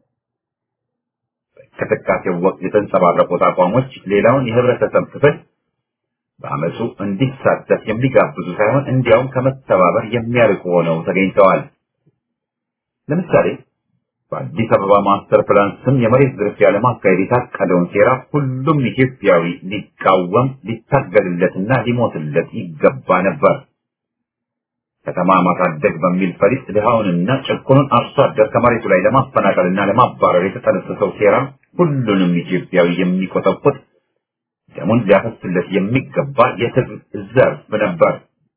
በእንቅስቃሴው ወቅት የተንጸባረቁት አቋሞች ሌላውን የህብረተሰብ ክፍል በአመፁ እንዲሳተፍ የሚጋብዙ ሳይሆን እንዲያውም ከመተባበር የሚያርቁ ሆነው ተገኝተዋል። ለምሳሌ በአዲስ አበባ ማስተር ፕላን ስም የመሬት ዝርፊያ ለማካሄድ የታቀደውን ሴራ ሁሉም ኢትዮጵያዊ ሊቃወም ሊታገልለትና ሊሞትለት ይገባ ነበር። ከተማ ማሳደግ በሚል ፈሊጥ ድሃውንና ጭቁኑን አርሶ አደር ከመሬቱ ላይ ለማፈናቀልና ለማባረር የተጠነሰሰው ሴራ ሁሉንም ኢትዮጵያዊ የሚቆጠቁጥ ደሙን ሊያፈስለት የሚገባ የትግል ዘርፍ ነበር።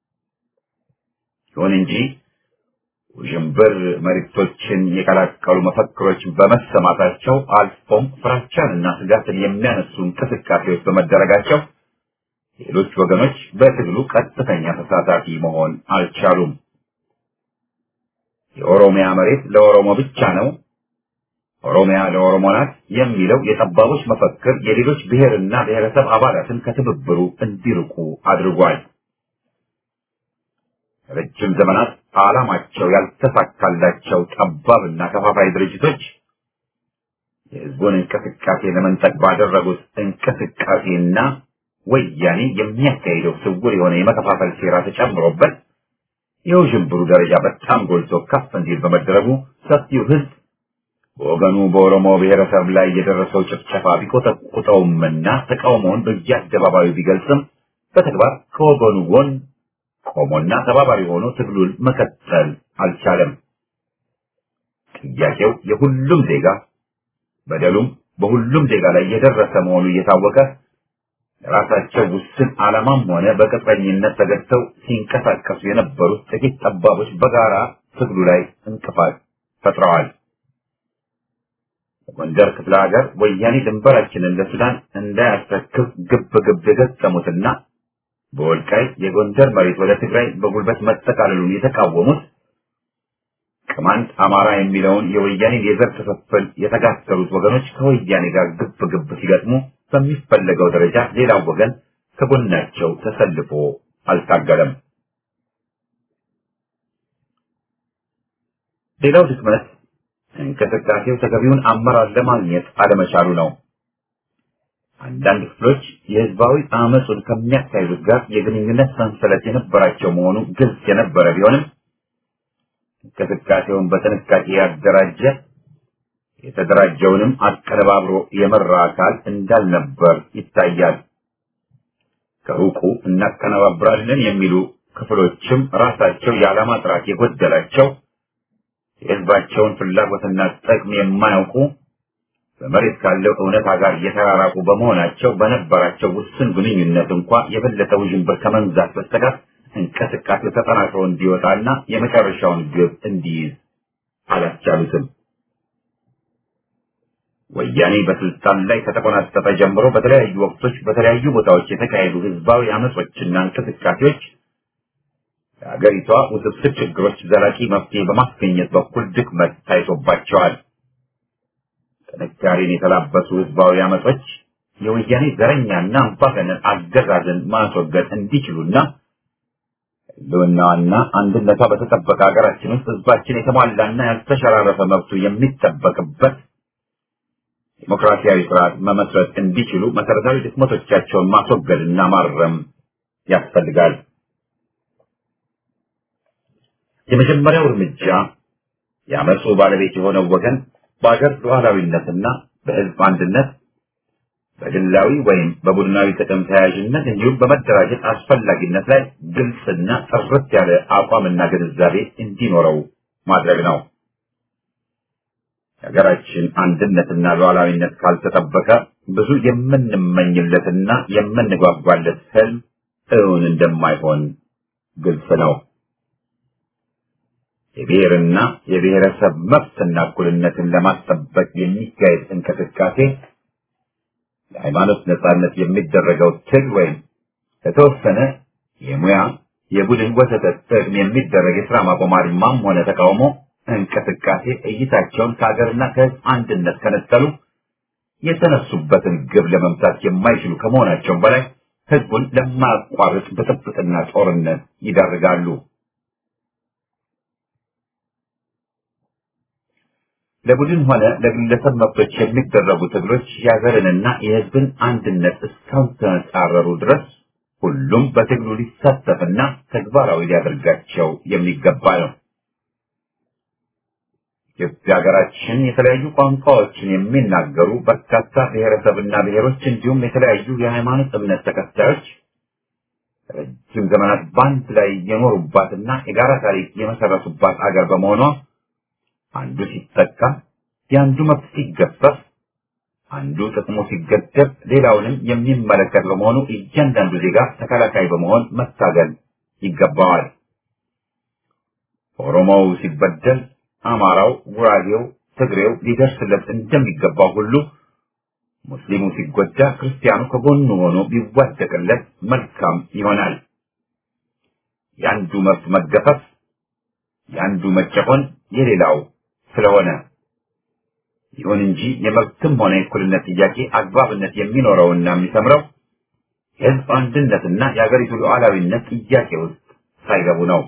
ይሁን እንጂ ውዥንብር መልእክቶችን የቀላቀሉ መፈክሮች በመሰማታቸው አልፎም ፍራቻንና ስጋትን የሚያነሱ እንቅስቃሴዎች በመደረጋቸው ሌሎች ወገኖች በትግሉ ቀጥተኛ ተሳታፊ መሆን አልቻሉም። የኦሮሚያ መሬት ለኦሮሞ ብቻ ነው፣ ኦሮሚያ ለኦሮሞ ናት የሚለው የጠባቦች መፈክር የሌሎች ብሔርና ብሔረሰብ አባላትን ከትብብሩ እንዲርቁ አድርጓል። ረጅም ዘመናት ዓላማቸው ያልተሳካላቸው ጠባብና ከፋፋይ ድርጅቶች የሕዝቡን እንቅስቃሴ ለመንጠቅ ባደረጉት እንቅስቃሴና ወያኔ የሚያካሂደው ስውር የሆነ የመከፋፈል ሴራ ተጨምሮበት የውዥንብሩ ደረጃ በጣም ጎልቶ ከፍ እንዲል በመደረጉ ሰፊው ሕዝብ በወገኑ በኦሮሞ ብሔረሰብ ላይ የደረሰው ጭፍጨፋ ቢቆጠቁጠውምና ተቃውሞውን በየአደባባዩ ቢገልጽም በተግባር ከወገኑ ጎን ቆሞና ተባባሪ ሆኖ ትግሉን መቀጠል አልቻለም። ጥያቄው የሁሉም ዜጋ በደሉም በሁሉም ዜጋ ላይ የደረሰ መሆኑ እየታወቀ ለራሳቸው ውስን ዓላማም ሆነ በቅጥረኝነት ተገድተው ሲንቀሳቀሱ የነበሩት ጥቂት ጠባቦች በጋራ ትግሉ ላይ እንቅፋት ፈጥረዋል። በጎንደር ክፍለ ሀገር ወያኔ ድንበራችንን ለሱዳን እንዳያስረክብ ግብ ግብ የገጠሙትና በወልቃይት የጎንደር መሬት ወደ ትግራይ በጉልበት መጠቃለሉን የተቃወሙት ቅማንት አማራ የሚለውን የወያኔን የዘር ክፍፍል የተጋሰሩት ወገኖች ከወያኔ ጋር ግብ ግብ ሲገጥሙ በሚፈለገው ደረጃ ሌላው ወገን ከጎናቸው ተሰልፎ አልታገለም። ሌላው ድክመት እንቅስቃሴው ተገቢውን አመራር ለማግኘት አለመቻሉ ነው። አንዳንድ ክፍሎች የህዝባዊ አመፁን ከሚያካሂዱት ጋር የግንኙነት ሰንሰለት የነበራቸው መሆኑ ግልጽ የነበረ ቢሆንም እንቅስቃሴውን በጥንቃቄ ያደራጀ የተደራጀውንም አቀነባብሮ የመራ አካል እንዳልነበር ይታያል። ከሩቁ እናቀነባብራለን የሚሉ ክፍሎችም ራሳቸው የዓላማ ጥራት የጎደላቸው የህዝባቸውን ፍላጎትና ጥቅም የማያውቁ በመሬት ካለው እውነታ ጋር የተራራቁ በመሆናቸው በነበራቸው ውስን ግንኙነት እንኳ የበለጠ ውዥንብር ከመንዛት በስተቀር እንቅስቃሴው ተጠናክሮ እንዲወጣና የመጨረሻውን ግብ እንዲይዝ አላስቻሉትም። ወያኔ በስልጣን ላይ ከተቆናጠጠ ጀምሮ በተለያዩ ወቅቶች በተለያዩ ቦታዎች የተካሄዱ ህዝባዊ አመጾችና እንቅስቃሴዎች የሀገሪቷ ውስብስብ ችግሮች ዘላቂ መፍትሄ በማስገኘት በኩል ድክመት ታይቶባቸዋል። ጥንካሬን የተላበሱ ህዝባዊ አመጾች የወያኔ ዘረኛና አምባገነን አገዛዝን ማስወገድ እንዲችሉና ህልውናዋና አንድነቷ በተጠበቀ ሀገራችን ውስጥ ህዝባችን የተሟላና ያልተሸራረፈ መብቱ የሚጠበቅበት ዲሞክራሲያዊ ስርዓት መመስረት እንዲችሉ መሰረታዊ ድክመቶቻቸውን ማስወገድና ማረም ያስፈልጋል። የመጀመሪያው እርምጃ የአመፁ ባለቤት የሆነው ወገን በአገር ሉዓላዊነትና በህዝብ አንድነት በግላዊ ወይም በቡድናዊ ጥቅም ተያያዥነት እንዲሁም በመደራጀት አስፈላጊነት ላይ ግልጽና ጥርት ያለ አቋምና ግንዛቤ እንዲኖረው ማድረግ ነው። የሀገራችን አንድነትና ሉዓላዊነት ካልተጠበቀ ብዙ የምንመኝለትና የምንጓጓለት ህልም እውን እንደማይሆን ግልጽ ነው። የብሔርና የብሔረሰብ መብትና እኩልነትን ለማስጠበቅ የሚካሄድ እንቅስቃሴ ለሃይማኖት ነጻነት የሚደረገው ትግል ወይም ለተወሰነ የሙያ የቡድን ወሰተ ጥቅም የሚደረግ የስራ ማቆም አድማም ሆነ ተቃውሞ እንቅስቃሴ እይታቸውን ከሀገርና ከህዝብ አንድነት ከነጠሉ የተነሱበትን ግብ ለመምታት የማይችሉ ከመሆናቸውም በላይ ህዝቡን ለማያቋርጥ ብጥብጥና ጦርነት ይዳርጋሉ። ለቡድን ሆነ ለግለሰብ መብቶች የሚደረጉ ትግሎች የሀገርንና የህዝብን አንድነት እስካልተጻረሩ ድረስ ሁሉም በትግሉ ሊሳተፍና ተግባራዊ ሊያደርጋቸው የሚገባ ነው። ኢትዮጵያ ሀገራችን የተለያዩ ቋንቋዎችን የሚናገሩ በርካታ ብሔረሰብና ብሔሮች እንዲሁም የተለያዩ የሃይማኖት እምነት ተከታዮች ረጅም ዘመናት በአንድ ላይ የኖሩባትና የጋራ ታሪክ የመሰረቱባት አገር በመሆኗ አንዱ ሲጠቃ የአንዱ መብት ሲገፈፍ አንዱ ጥቅሙ ሲገደብ ሌላውንም የሚመለከት በመሆኑ እያንዳንዱ ዜጋ ተከላካይ በመሆን መታገል ይገባዋል። ኦሮሞው ሲበደል አማራው፣ ጉራጌው፣ ትግሬው ሊደርስለት እንደሚገባው ሁሉ ሙስሊሙ ሲጎዳ ክርስቲያኑ ከጎኑ ሆኖ ቢዋደቅለት መልካም ይሆናል። የአንዱ መብት መገፈፍ፣ የአንዱ መጨቆን የሌላው ስለሆነ ይሁን እንጂ የመብትም ሆነ የእኩልነት ጥያቄ አግባብነት የሚኖረውና የሚሰምረው የህዝብ አንድነትና የአገሪቱ ሉዓላዊነት ጥያቄ ውስጥ ሳይገቡ ነው።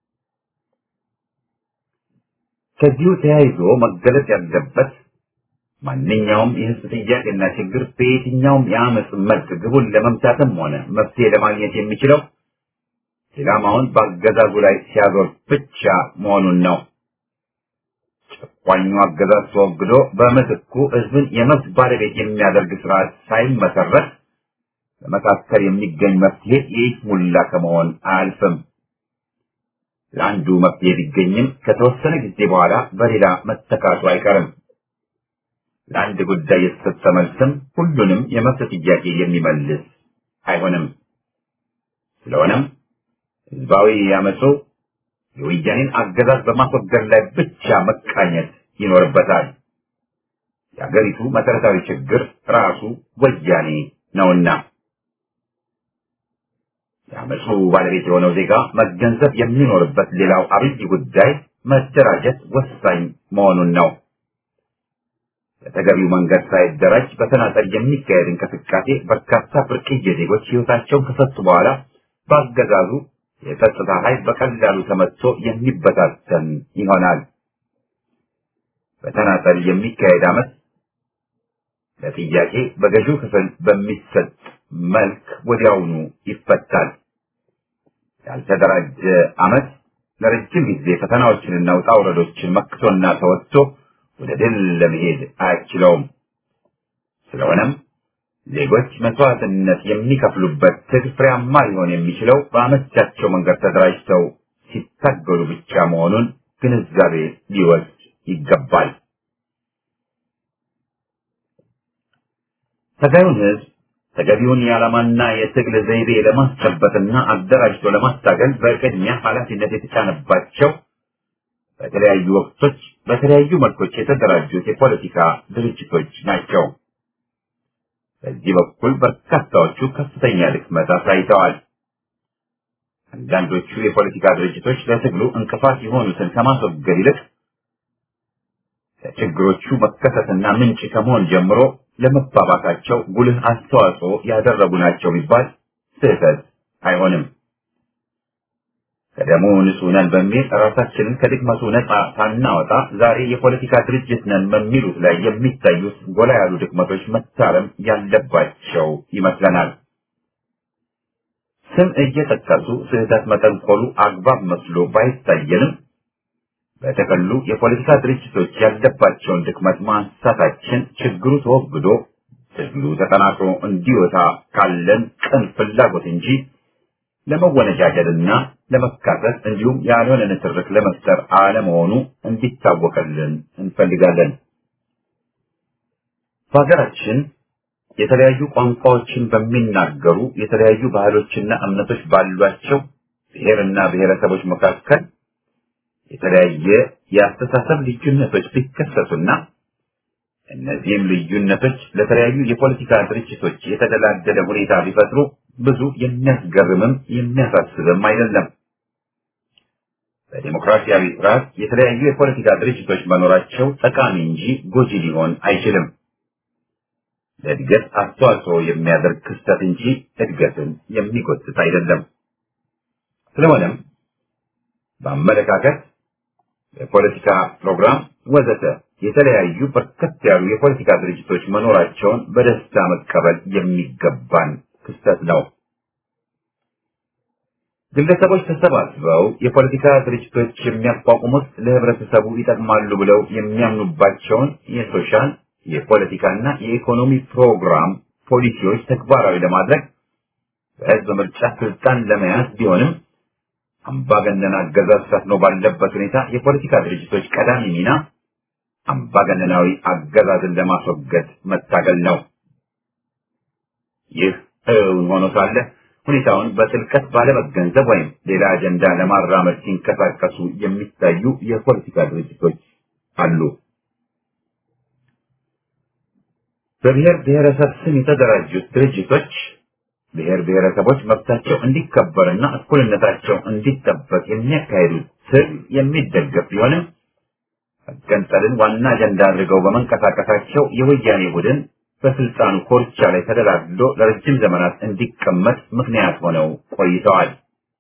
ከዚሁ ተያይዞ መገለጽ ያለበት ማንኛውም የህዝብ ጥያቄና ችግር በየትኛውም የአመፅ መልክ ግቡን ለመምታትም ሆነ መፍትሄ ለማግኘት የሚችለው ኢላማውን በአገዛዙ ላይ ሲያዞር ብቻ መሆኑን ነው። ጨቋኙ አገዛዝ ተወግዶ በምትኩ ህዝብን የመብት ባለቤት የሚያደርግ ስርዓት ሳይመሰረት በመካከል የሚገኝ መፍትሄ የይስሙላ ከመሆን አያልፍም። ለአንዱ መፍትሄ ቢገኝም ከተወሰነ ጊዜ በኋላ በሌላ መተካቱ አይቀርም። ለአንድ ጉዳይ የተሰጠ መልስም ሁሉንም የመብት ጥያቄ የሚመልስ አይሆንም። ስለሆነም ህዝባዊ ያመፁ የወያኔን አገዛዝ በማስወገድ ላይ ብቻ መቃኘት ይኖርበታል። የአገሪቱ መሰረታዊ ችግር ራሱ ወያኔ ነውና የአመፁ ባለቤት የሆነው ዜጋ መገንዘብ የሚኖርበት ሌላው አብይ ጉዳይ መደራጀት ወሳኝ መሆኑን ነው። በተገቢው መንገድ ሳይደራጅ በተናጠል የሚካሄድ እንቅስቃሴ በርካታ ብርቅዬ ዜጎች ሕይወታቸውን ከሰጡ በኋላ በአገዛዙ የጸጥታ ኃይል በቀላሉ ተመትቶ የሚበታተን ይሆናል። በተናጠል የሚካሄድ አመት ለጥያቄ በገዢው ክፍል በሚሰጥ መልክ ወዲያውኑ ይፈታል። ያልተደራጀ አመት ለረጅም ጊዜ ፈተናዎችንና ውጣ ውረዶችን መክቶና ተወጥቶ ወደ ድል ለመሄድ አያስችለውም። ስለሆነም ዜጎች መስዋዕትነት የሚከፍሉበት ትግል ፍሬያማ ሊሆን የሚችለው በአመቻቸው መንገድ ተደራጅተው ሲታገሉ ብቻ መሆኑን ግንዛቤ ሊወስድ ይገባል። ተገዩን ህዝብ ተገቢውን የዓላማና የትግል ዘይቤ ለማስጨበጥና አደራጅቶ ለማስታገል በቅድሚያ ኃላፊነት የተጫነባቸው በተለያዩ ወቅቶች በተለያዩ መልኮች የተደራጁት የፖለቲካ ድርጅቶች ናቸው። በዚህ በኩል በርካታዎቹ ከፍተኛ ድክመት አሳይተዋል። አንዳንዶቹ የፖለቲካ ድርጅቶች ለትግሉ እንቅፋት የሆኑትን ከማስወገድ ይልቅ ለችግሮቹ መከሰትና ምንጭ ከመሆን ጀምሮ ለመባባሳቸው ጉልህ አስተዋጽኦ ያደረጉ ናቸው ቢባል ስህተት አይሆንም። ከደሙ ንጹህ ነን በሚል ራሳችንን ከድክመቱ ነፃ ሳናወጣ ዛሬ የፖለቲካ ድርጅት ነን በሚሉት ላይ የሚታዩት ጎላ ያሉ ድክመቶች መታረም ያለባቸው ይመስለናል። ስም እየጠቀሱ ስህተት መጠንቆሉ አግባብ መስሎ ባይታየንም በተቀሉ የፖለቲካ ድርጅቶች ያለባቸውን ድክመት ማንሳታችን ችግሩ ተወግዶ ትግሉ ተጠናክሮ እንዲወጣ ካለን ቅን ፍላጎት እንጂ ለመወነጃጀልና ለመካሰስ እንዲሁም ያልሆነ ንትርክ ለመፍጠር አለመሆኑ እንዲታወቅልን እንፈልጋለን። በሀገራችን የተለያዩ ቋንቋዎችን በሚናገሩ የተለያዩ ባህሎችና እምነቶች ባሏቸው ብሔርና ብሔረሰቦች መካከል የተለያየ የአስተሳሰብ ልዩነቶች ቢከሰቱና እነዚህም ልዩነቶች ለተለያዩ የፖለቲካ ድርጅቶች የተደላደለ ሁኔታ ቢፈጥሩ ብዙ የሚያስገርምም የሚያሳስብም አይደለም። በዲሞክራሲያዊ ስርዓት የተለያዩ የፖለቲካ ድርጅቶች መኖራቸው ጠቃሚ እንጂ ጎጂ ሊሆን አይችልም። ለእድገት አስተዋጽኦ የሚያደርግ ክስተት እንጂ እድገትን የሚጎትት አይደለም። ስለሆነም በአመለካከት የፖለቲካ ፕሮግራም ወዘተ የተለያዩ በርከት ያሉ የፖለቲካ ድርጅቶች መኖራቸውን በደስታ መቀበል የሚገባን ክስተት ነው። ግለሰቦች ተሰባስበው የፖለቲካ ድርጅቶች የሚያቋቁሙት ለህብረተሰቡ ይጠቅማሉ ብለው የሚያምኑባቸውን የሶሻል የፖለቲካና የኢኮኖሚ ፕሮግራም ፖሊሲዎች ተግባራዊ ለማድረግ በህዝብ ምርጫ ስልጣን ለመያዝ ቢሆንም አምባገነን አገዛዝ ሰፍኖ ባለበት ሁኔታ የፖለቲካ ድርጅቶች ቀዳሚ ሚና አምባገነናዊ አገዛዝን ለማስወገድ መታገል ነው። ይህ እውን ሆኖ ሳለ ሁኔታውን በጥልቀት ባለመገንዘብ ወይም ሌላ አጀንዳ ለማራመድ ሲንቀሳቀሱ የሚታዩ የፖለቲካ ድርጅቶች አሉ። በብሔር ብሔረሰብ ስም የተደራጁት ድርጅቶች ብሔር ብሔረሰቦች መብታቸው እንዲከበርና እኩልነታቸው እንዲጠበቅ የሚያካሂዱት ትግል የሚደገፍ ቢሆንም መገንጠልን ዋና አጀንዳ አድርገው በመንቀሳቀሳቸው የወያኔ ቡድን በስልጣኑ ኮርቻ ላይ ተደላድሎ ለረጅም ዘመናት እንዲቀመጥ ምክንያት ሆነው ቆይተዋል።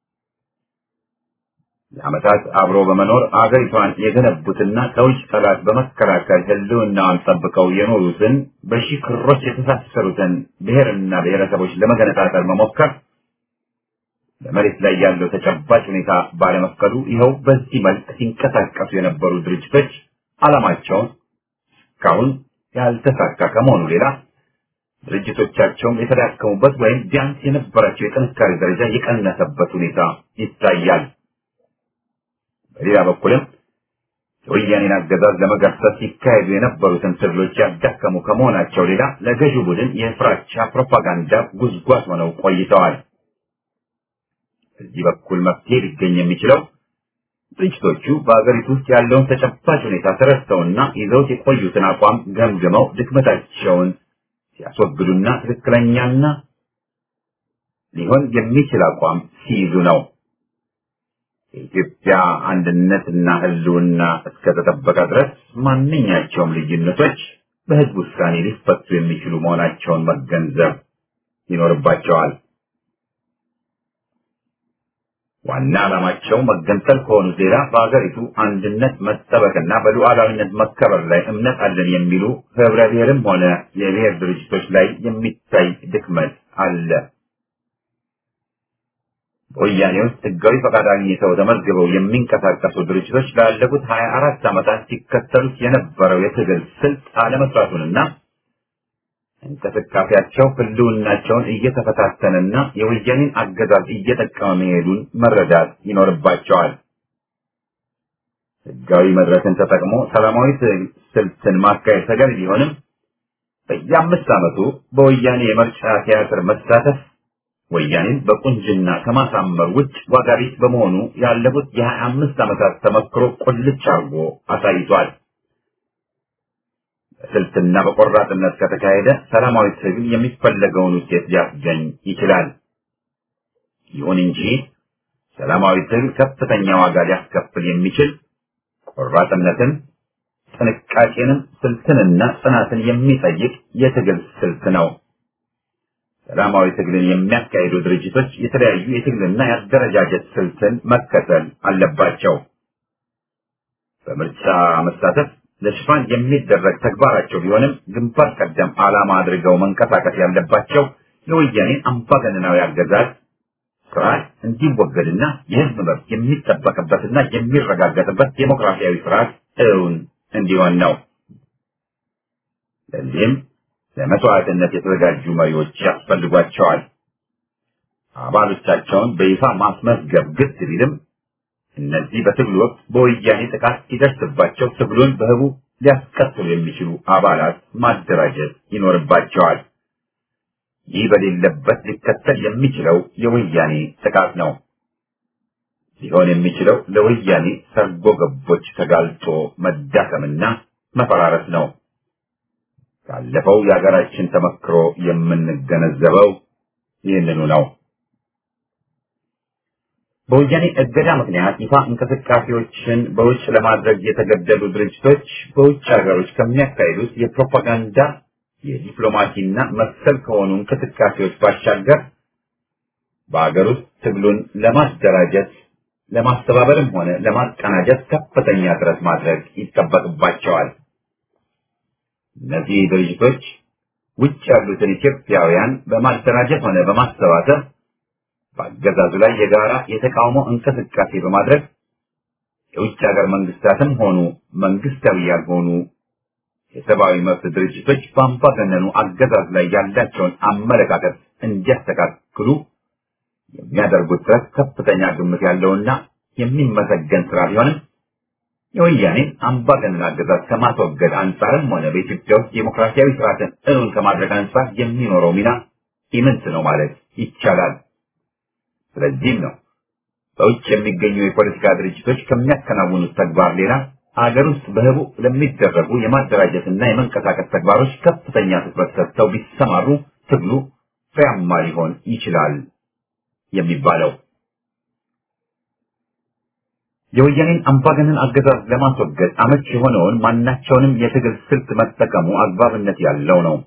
ለዓመታት አብሮ በመኖር አገሪቷን የገነቡትና ከውጭ ጠላት በመከላከል ሕልውናዋን ጠብቀው የኖሩትን በሺህ ክሮች የተሳሰሩትን ብሔርና ብሔረሰቦች ለመገነጣጠል መሞከር በመሬት ላይ ያለው ተጨባጭ ሁኔታ ባለመፍቀዱ ይኸው በዚህ መልክ ሲንቀሳቀሱ የነበሩ ድርጅቶች ዓላማቸውን እስካሁን ያልተሳካ ከመሆኑ ሌላ ድርጅቶቻቸውም የተዳከሙበት ወይም ቢያንስ የነበራቸው የጥንካሬ ደረጃ የቀነሰበት ሁኔታ ይታያል። በሌላ በኩልም የወያኔን አገዛዝ ለመገርሰስ ሲካሄዱ የነበሩትን ትግሎች ያዳከሙ ከመሆናቸው ሌላ ለገዢው ቡድን የፍራቻ ፕሮፓጋንዳ ጉዝጓዝ ሆነው ቆይተዋል። በዚህ በኩል መፍትሄ ሊገኝ የሚችለው ድርጅቶቹ በአገሪቱ ውስጥ ያለውን ተጨባጭ ሁኔታ ተረድተውና ይዘውት የቆዩትን አቋም ገምግመው ድክመታቸውን ሲያስወግዱና ትክክለኛና ሊሆን የሚችል አቋም ሲይዙ ነው። የኢትዮጵያ አንድነትና ሕልውና እስከተጠበቀ ድረስ ማንኛቸውም ልዩነቶች በሕዝብ ውሳኔ ሊፈቱ የሚችሉ መሆናቸውን መገንዘብ ይኖርባቸዋል። ዋና ዓላማቸው መገንጠል ከሆኑ ሌላ በሀገሪቱ አንድነት መጠበቅና በሉዓላዊነት መከበር ላይ እምነት አለን የሚሉ ህብረ ብሔርም ሆነ የብሔር ድርጅቶች ላይ የሚታይ ድክመት አለ። በወያኔ ውስጥ ህጋዊ ፈቃድ አግኝተው ተመዝግበው የሚንቀሳቀሱ ድርጅቶች ላለፉት ሀያ አራት ዓመታት ሲከተሉት የነበረው የትግል ስልት አለመስራቱንና እንቅስቃሴያቸው ህልውናቸውን እየተፈታተነና የወያኔን አገዛዝ እየጠቀመ መሄዱን መረዳት ይኖርባቸዋል። ህጋዊ መድረክን ተጠቅሞ ሰላማዊ ስልትን ማካሄድ ተገቢ ቢሆንም በየአምስት ዓመቱ በወያኔ የምርጫ ቲያትር መሳተፍ ወያኔን በቁንጅና ከማሳመር ውጭ ዋጋ ቢስ በመሆኑ ያለፉት የሀያ አምስት ዓመታት ተመክሮ ቁልጭ አርጎ አሳይቷል። በስልትና በቆራጥነት ከተካሄደ ሰላማዊ ትግል የሚፈለገውን ውጤት ሊያስገኝ ይችላል። ይሁን እንጂ ሰላማዊ ትግል ከፍተኛ ዋጋ ሊያስከፍል የሚችል ቆራጥነትን፣ ጥንቃቄንም፣ ስልትንና ጽናትን የሚጠይቅ የትግል ስልት ነው። ሰላማዊ ትግልን የሚያካሂዱ ድርጅቶች የተለያዩ የትግልና የአደረጃጀት ስልትን መከተል አለባቸው። በምርጫ መሳተፍ ለሽፋን የሚደረግ ተግባራቸው ቢሆንም ግንባር ቀደም ዓላማ አድርገው መንቀሳቀስ ያለባቸው የወያኔን አምባገነናዊ አገዛዝ ስርዓት እንዲወገድና የሕዝብ መብት የሚጠበቅበትና የሚረጋገጥበት ዴሞክራሲያዊ ስርዓት እውን እንዲሆን ነው። ለዚህም ለመስዋዕትነት የተዘጋጁ መሪዎች ያስፈልጓቸዋል። አባሎቻቸውን በይፋ ማስመዝገብ ግድ ቢልም እነዚህ በትግሉ ወቅት በወያኔ ጥቃት ሲደርስባቸው ትግሉን በህቡ ሊያስቀጥሉ የሚችሉ አባላት ማደራጀት ይኖርባቸዋል። ይህ በሌለበት ሊከተል የሚችለው የወያኔ ጥቃት ነው። ሊሆን የሚችለው ለወያኔ ሰርጎ ገቦች ተጋልጦ መዳከምና መፈራረስ ነው። ካለፈው የሀገራችን ተመክሮ የምንገነዘበው ይህንኑ ነው። በወያኔ እገዳ ምክንያት ይፋ እንቅስቃሴዎችን በውጭ ለማድረግ የተገደዱ ድርጅቶች በውጭ ሀገሮች ከሚያካሂዱት የፕሮፓጋንዳ የዲፕሎማሲና መሰል ከሆኑ እንቅስቃሴዎች ባሻገር በሀገር ውስጥ ትግሉን ለማደራጀት ለማስተባበርም ሆነ ለማቀናጀት ከፍተኛ ጥረት ማድረግ ይጠበቅባቸዋል። እነዚህ ድርጅቶች ውጭ ያሉትን ኢትዮጵያውያን በማደራጀት ሆነ በማሰባሰብ በአገዛዙ ላይ የጋራ የተቃውሞ እንቅስቃሴ በማድረግ የውጭ ሀገር መንግስታትም ሆኑ መንግስታዊ ያልሆኑ የሰብአዊ መብት ድርጅቶች በአምባገነኑ አገዛዝ ላይ ያላቸውን አመለካከት እንዲያስተካክሉ የሚያደርጉት ጥረት ከፍተኛ ግምት ያለውና የሚመሰገን ስራ ቢሆንም የወያኔን አምባገነን አገዛዝ ከማስወገድ አንጻርም ሆነ በኢትዮጵያ ውስጥ ዴሞክራሲያዊ ስርዓትን እውን ከማድረግ አንጻር የሚኖረው ሚና ኢምንት ነው ማለት ይቻላል። ስለዚህም ነው በውጭ የሚገኙ የፖለቲካ ድርጅቶች ከሚያከናውኑት ተግባር ሌላ አገር ውስጥ በህቡ ለሚደረጉ የማደራጀትና የመንቀሳቀስ ተግባሮች ከፍተኛ ትኩረት ሰጥተው ቢሰማሩ ትግሉ ፍሬያማ ሊሆን ይችላል የሚባለው። የወያኔን አምባገነን አገዛዝ ለማስወገድ አመች የሆነውን ማናቸውንም የትግል ስልት መጠቀሙ አግባብነት ያለው ነው።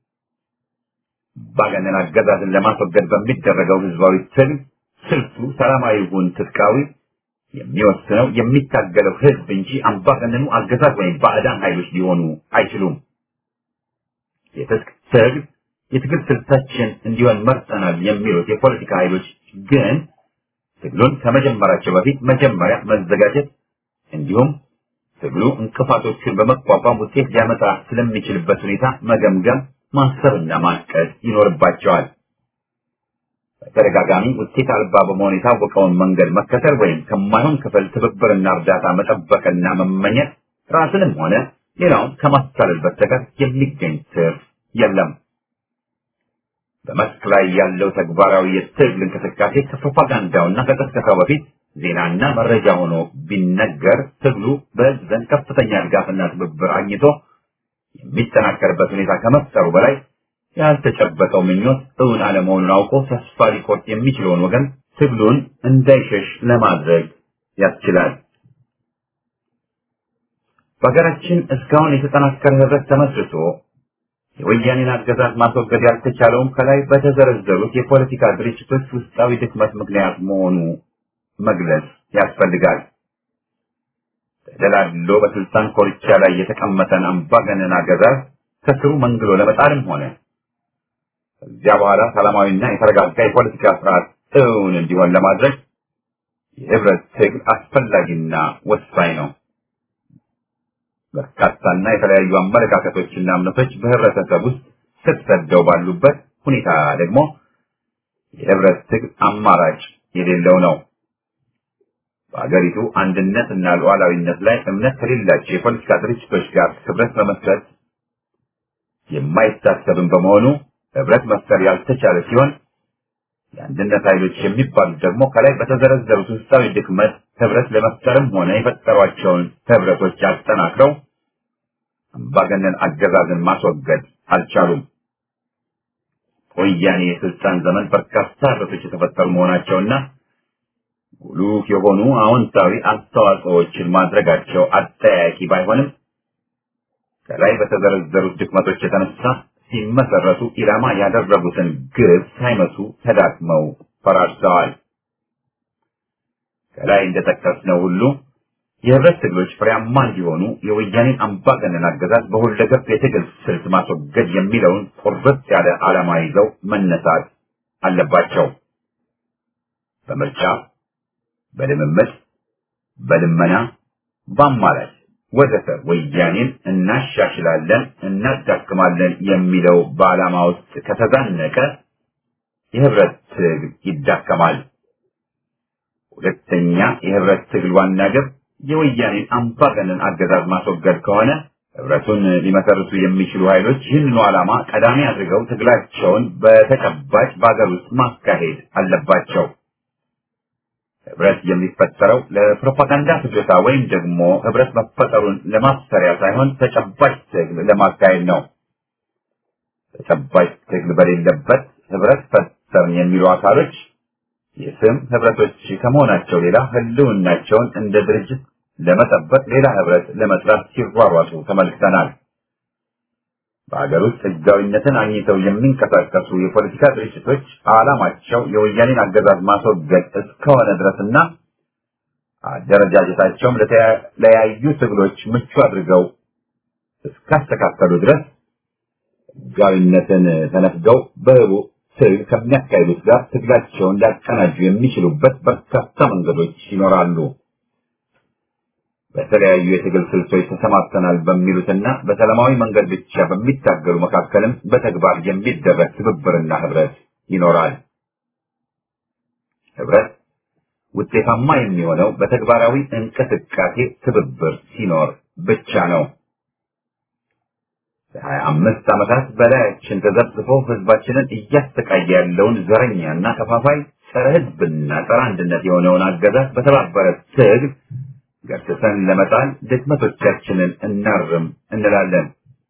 አምባገነን አገዛዝን ለማስወገድ በሚደረገው ህዝባዊ ትግል ስልቱ ሰላማዊ ይሁን ትጥቃዊ የሚወስነው የሚታገለው ህዝብ እንጂ አምባገነኑ አገዛዝ ወይም ባዕዳን ኃይሎች ሊሆኑ አይችሉም። የትጥቅ ትግል የትግል ስልታችን እንዲሆን መርጠናል የሚሉት የፖለቲካ ኃይሎች ግን ትግሉን ከመጀመራቸው በፊት መጀመሪያ መዘጋጀት እንዲሁም ትግሉ እንቅፋቶችን በመቋቋም ውጤት ሊያመጣ ስለሚችልበት ሁኔታ መገምገም፣ ማሰብና ማቀድ ይኖርባቸዋል። በተደጋጋሚ ውጤት አልባ በመሆን የታወቀውን መንገድ መከተል ወይም ከማይሆን ክፍል ትብብርና እርዳታ መጠበቅና መመኘት ራስንም ሆነ ሌላውን ከማታለል በስተቀር የሚገኝ ትርፍ የለም። በመስክ ላይ ያለው ተግባራዊ የትግል እንቅስቃሴ ከፕሮፓጋንዳውና ከቀስቀሳው በፊት ዜናና መረጃ ሆኖ ቢነገር ትግሉ በሕዝብ ዘንድ ከፍተኛ ድጋፍና ትብብር አግኝቶ የሚጠናከርበት ሁኔታ ከመፍጠሩ በላይ ያልተጨበጠው ምኞት እውን አለመሆኑን አውቆ ተስፋ ሊቆርጥ የሚችለውን ወገን ትግሉን እንዳይሸሽ ለማድረግ ያስችላል። በሀገራችን እስካሁን የተጠናከረ ህብረት ተመስርቶ የወያኔን አገዛዝ ማስወገድ ያልተቻለውም ከላይ በተዘረዘሩት የፖለቲካ ድርጅቶች ውስጣዊ ድክመት ምክንያት መሆኑ መግለጽ ያስፈልጋል። ተደላድሎ በስልጣን ኮርቻ ላይ የተቀመጠን አምባገነን አገዛዝ ከስሩ መንግሎ ለመጣልም ሆነ ከዚያ በኋላ ሰላማዊና የተረጋጋ የፖለቲካ ስርዓት እውን እንዲሆን ለማድረግ የህብረት ትግል አስፈላጊና ወሳኝ ነው። በርካታና የተለያዩ አመለካከቶችና እምነቶች በህብረተሰብ ውስጥ ስር ሰደው ባሉበት ሁኔታ ደግሞ የህብረት ትግል አማራጭ የሌለው ነው። በአገሪቱ አንድነት እና ሉዓላዊነት ላይ እምነት ከሌላቸው የፖለቲካ ድርጅቶች ጋር ህብረት መመስረት የማይታሰብም በመሆኑ ህብረት መፍጠር ያልተቻለ ሲሆን የአንድነት ኃይሎች የሚባሉት ደግሞ ከላይ በተዘረዘሩት ውስጣዊ ድክመት ህብረት ለመፍጠርም ሆነ የፈጠሯቸውን ህብረቶች አጠናክረው አምባገነን አገዛዝን ማስወገድ አልቻሉም። ወያኔ የስልጣን ዘመን በርካታ ህብረቶች የተፈጠሩ መሆናቸውና ጉሉፍ የሆኑ አዎንታዊ አስተዋጽኦዎችን ማድረጋቸው አጠያቂ ባይሆንም ከላይ በተዘረዘሩት ድክመቶች የተነሳ ሲመሰረቱ ኢላማ ያደረጉትን ግብ ሳይመቱ ተዳክመው ፈራርሰዋል። ከላይ እንደጠቀስነው ሁሉ የህብረት ትግሎች ፍሬያማ እንዲሆኑ የወያኔን አምባገነን አገዛዝ በሁለገብ የትግል ስልት ማስወገድ የሚለውን ቁርጥ ያለ ዓላማ ይዘው መነሳት አለባቸው። በምርጫ፣ በልምምድ፣ በልመና፣ በአማራጭ ወዘተ ወያኔን እናሻሽላለን፣ እናዳክማለን የሚለው በዓላማ ውስጥ ከተዛነቀ የህብረት ትግል ይዳከማል። ሁለተኛ የህብረት ትግል ዋና ግብ የወያኔን አምባገነን አገዛዝ ማስወገድ ከሆነ ህብረቱን ሊመሰርቱ የሚችሉ ኃይሎች ይህንኑ ዓላማ ቀዳሚ አድርገው ትግላቸውን በተጨባጭ በአገር ውስጥ ማካሄድ አለባቸው። ህብረት የሚፈጠረው ለፕሮፓጋንዳ ፍጆታ ወይም ደግሞ ህብረት መፈጠሩን ለማሰሪያ ሳይሆን ተጨባጭ ትግል ለማካሄድ ነው። ተጨባጭ ትግል በሌለበት ህብረት ፈጠርን የሚሉ አካሎች የስም ህብረቶች ከመሆናቸው ሌላ ህልውናቸውን እንደ ድርጅት ለመጠበቅ ሌላ ህብረት ለመስራት ሲሯሯጡ ተመልክተናል። በሀገር ውስጥ ህጋዊነትን አግኝተው የሚንቀሳቀሱ የፖለቲካ ድርጅቶች ዓላማቸው የወያኔን አገዛዝ ማስወገድ እስከሆነ ድረስና አደረጃጀታቸውም ለተለያዩ ትግሎች ምቹ አድርገው እስካስተካከሉ ድረስ ህጋዊነትን ተነፍገው በህቡ ትግል ከሚያካሂዱት ጋር ትግላቸውን ሊያቀናጁ የሚችሉበት በርካታ መንገዶች ይኖራሉ። በተለያዩ የትግል ስልቶች ተሰማርተናል በሚሉትና በሰላማዊ መንገድ ብቻ በሚታገሉ መካከልም በተግባር የሚደረግ ትብብርና ህብረት ይኖራል። ህብረት ውጤታማ የሚሆነው በተግባራዊ እንቅስቃሴ ትብብር ሲኖር ብቻ ነው። ለሀያ አምስት ዓመታት በላያችን ተዘብዝፎ ህዝባችንን እያሰቃየ ያለውን ዘረኛና ከፋፋይ ጸረ ህዝብና ጸረ አንድነት የሆነውን አገዛዝ በተባበረ ትግል ገርትተን ለመጣል ድክመቶቻችንን እናርም እንላለን።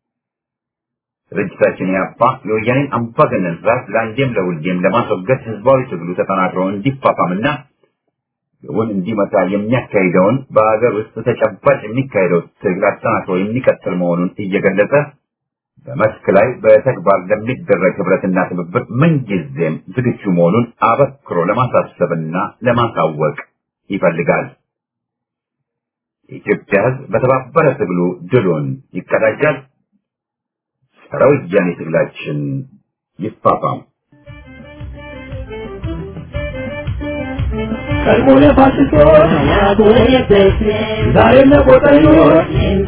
ድርጅታችን ያፓ የወያኔን አምባገነን ስርዓት ለአንዴም ለሁሌም ለማስወገድ ህዝባዊ ትግሉ ተጠናክሮ እንዲፋፋምና ግቡን እንዲመታ የሚያካሂደውን በሀገር ውስጥ ተጨባጭ የሚካሄደው ትግል አጠናክሮ የሚቀጥል መሆኑን እየገለጸ በመስክ ላይ በተግባር ለሚደረግ ህብረትና ትብብር ምንጊዜም ዝግጁ መሆኑን አበክሮ ለማሳሰብና ለማሳወቅ ይፈልጋል። የኢትዮጵያ ህዝብ በተባበረ ትግሉ ድሉን ይቀዳጃል። ጸረ ወያኔ ትግላችን ይፋፋም። ቀድሞ ለፋሽስቶች ዛሬም ለቆጠኞች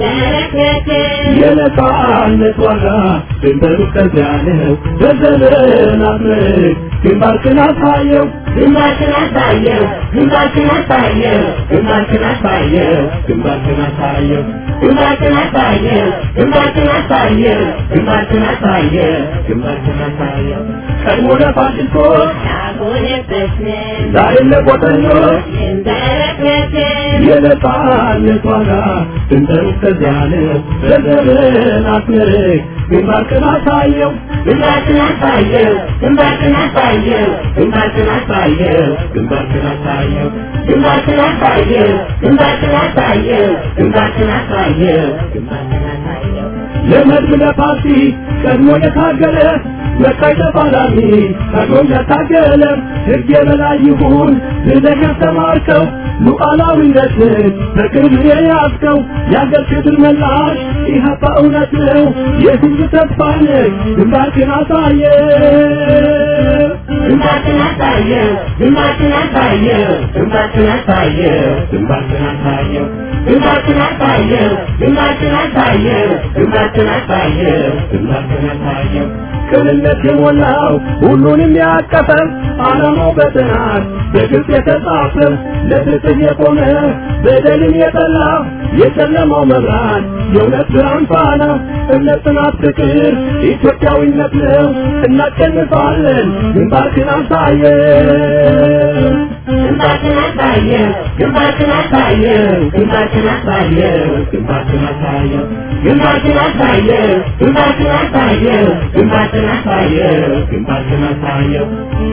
የነጻነት ዋጋ ድንበሩ ከዚያ ነው። በዘመናት ምርክ ግንባርክን አሳየው ግንባርክን አሳየው ግንባርክን አሳየው ግንባርክን አሳየው ግንባርክን አሳየው ግንባርክን አሳየው ግንባርክን አሳየው ግንባርክን አሳየው ግንባርክን አሳየው ቀድሞ ለፋሽስቶች ዛሬም ለቆጠኞች የነጻነት ዋጋ ድንበሩ እስከዚያ ነው። ዘርዘርን አስመርቅ ግንባርክን አሳየው ግንባርክን አሳየው ግንባርክን አሳየው ግንባርክን አሳየው ግንባርክን አሳየው ግንባርክን አሳየው ግንባርክን አሳየው ግንባርክን አሳየው ግንባርክን አሳየው ለመድብ ለፓርቲ ቀድሞ የታገለ መቃይ ተፋላሚ ቀድሞም ያታገለ ሕግ የበላይ ይሁን ብለህ ያስተማርከው ሉዓላዊነትን በቅርብ የያዝከው የአገር ክብር መላሽ ኢህአፓ እውነት ነው የህዝብ ተስፋ ነህ ግንባርክን አሳየ ግንባርክን አሳየው ግንባርክን አሳየው ግንባርክን አሳየው ግንባርክን አሳየው ግንባርክን አሳየው ግንባርክን አሳየው ግንባርክን አሳየው ግንባርክን አሳየው ቅንነት የሞላው ሁሉንም ያቀፈ ዓላማው በጥናት በግልጽ የተጻፈ ለፍትህ የቆመ በደልን የጠላ የጨለማው መብራት የእውነት ብርሃን ፋና እምነት፣ ጽናት፣ ፍቅር ኢትዮጵያዊነት ነው። እናሸንፋለን። ግንባርክን አሳየው ግንባርክን አሳየው ግንባርክን አሳየው ግንባርክን አሳየው ግንባርክን አሳየው ግንባርክን አሳየው ግንባርክን አሳየው ግንባርክን አሳየው ግንባርክን አሳየው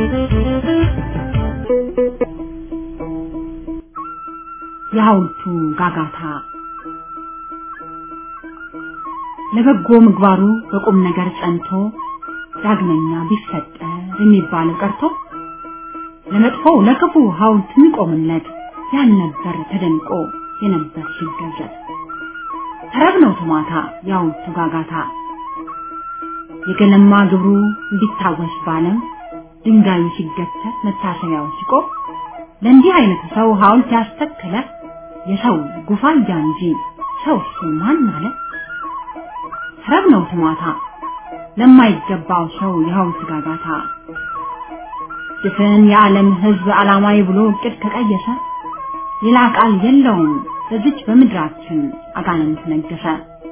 የሐውልቱ ጋጋታ ለበጎ ምግባሩ በቁም ነገር ጸንቶ ዳግመኛ ቢፈጠር የሚባለው ቀርቶ ለመጥፎው ለክፉ ሐውልት የሚቆምለት ያልነበር ተደንቆ የነበር ሲገዘት ተረብ ነው ትማታ የሐውልቱ ጋጋታ የገለማ ግብሩ እንዲታወስ ባለም ድንጋዩ ሲገተር መታሰቢያው ሲቆም ለእንዲህ አይነቱ ሰው ሐውልት ያስተከለ የሰው ጉፋያ እንጂ ሰው እሱ ማን አለ? ተረብ ነው ትማታ ለማይገባው ሰው የሐውልት ጋጋታ ድፍን የዓለም ሕዝብ ዓላማዊ ብሎ እቅድ ከቀየሰ ሌላ ቃል የለውም በዚች በምድራችን አጋንንት ነገሰ።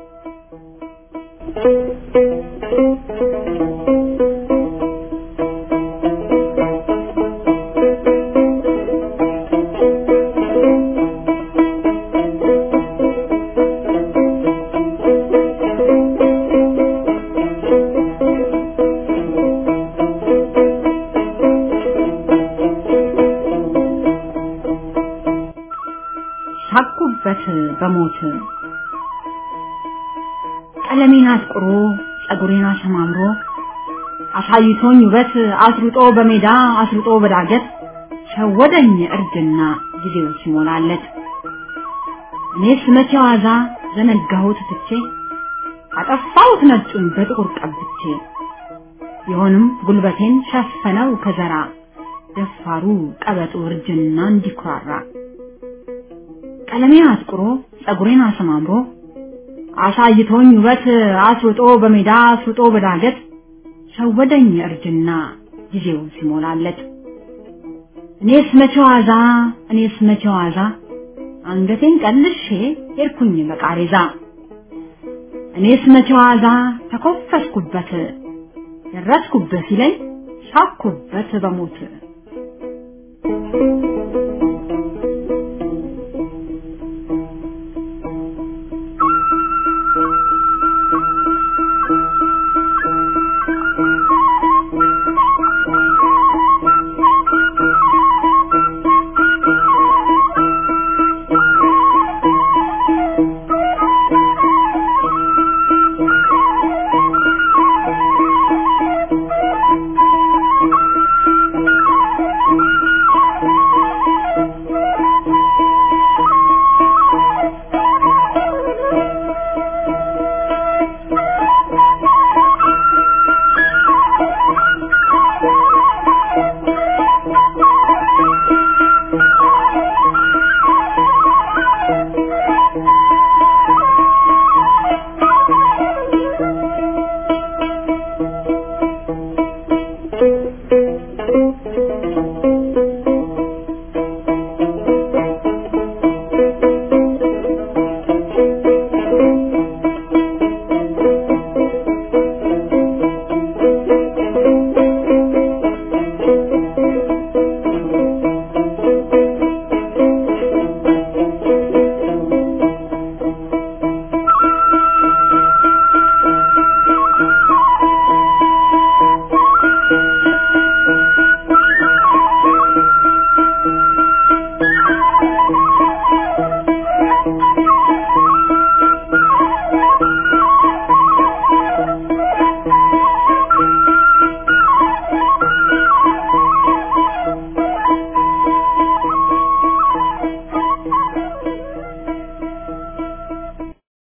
ሳቁበት በሞት ቀለሜን አጥቁሮ ጸጉሬን አሰማምሮ አሳይቶኝ ውበት አስሩጦ በሜዳ አስሩጦ በዳገት ሸወደኝ እርጅና ጊዜው ሲሞላለት እኔስ መቼ ዋዛ ዘነጋሁት ትቼ አጠፋሁት ነጩን በጥቁር ቀብቼ ቢሆንም ጉልበቴን ሸፈነው ከዘራ ደፋሩ ቀበጡ እርጅና እንዲኩራራ ቀለሜን አጥቁሮ ጸጉሬን አሰማምሮ አሳይቶኝ ውበት አስሩጦ በሜዳ አስሩጦ በዳገት ሸወደኝ እርጅና ጊዜው ሲሞላለት እኔስ መቼ ዋዛ እኔስ መቼ ዋዛ አንገቴን ቀልሼ ሄድኩኝ በቃሬዛ እኔስ መቼ ዋዛ ተኮፈስኩበት ደረስኩበት ሲለኝ ሳኩበት በሞት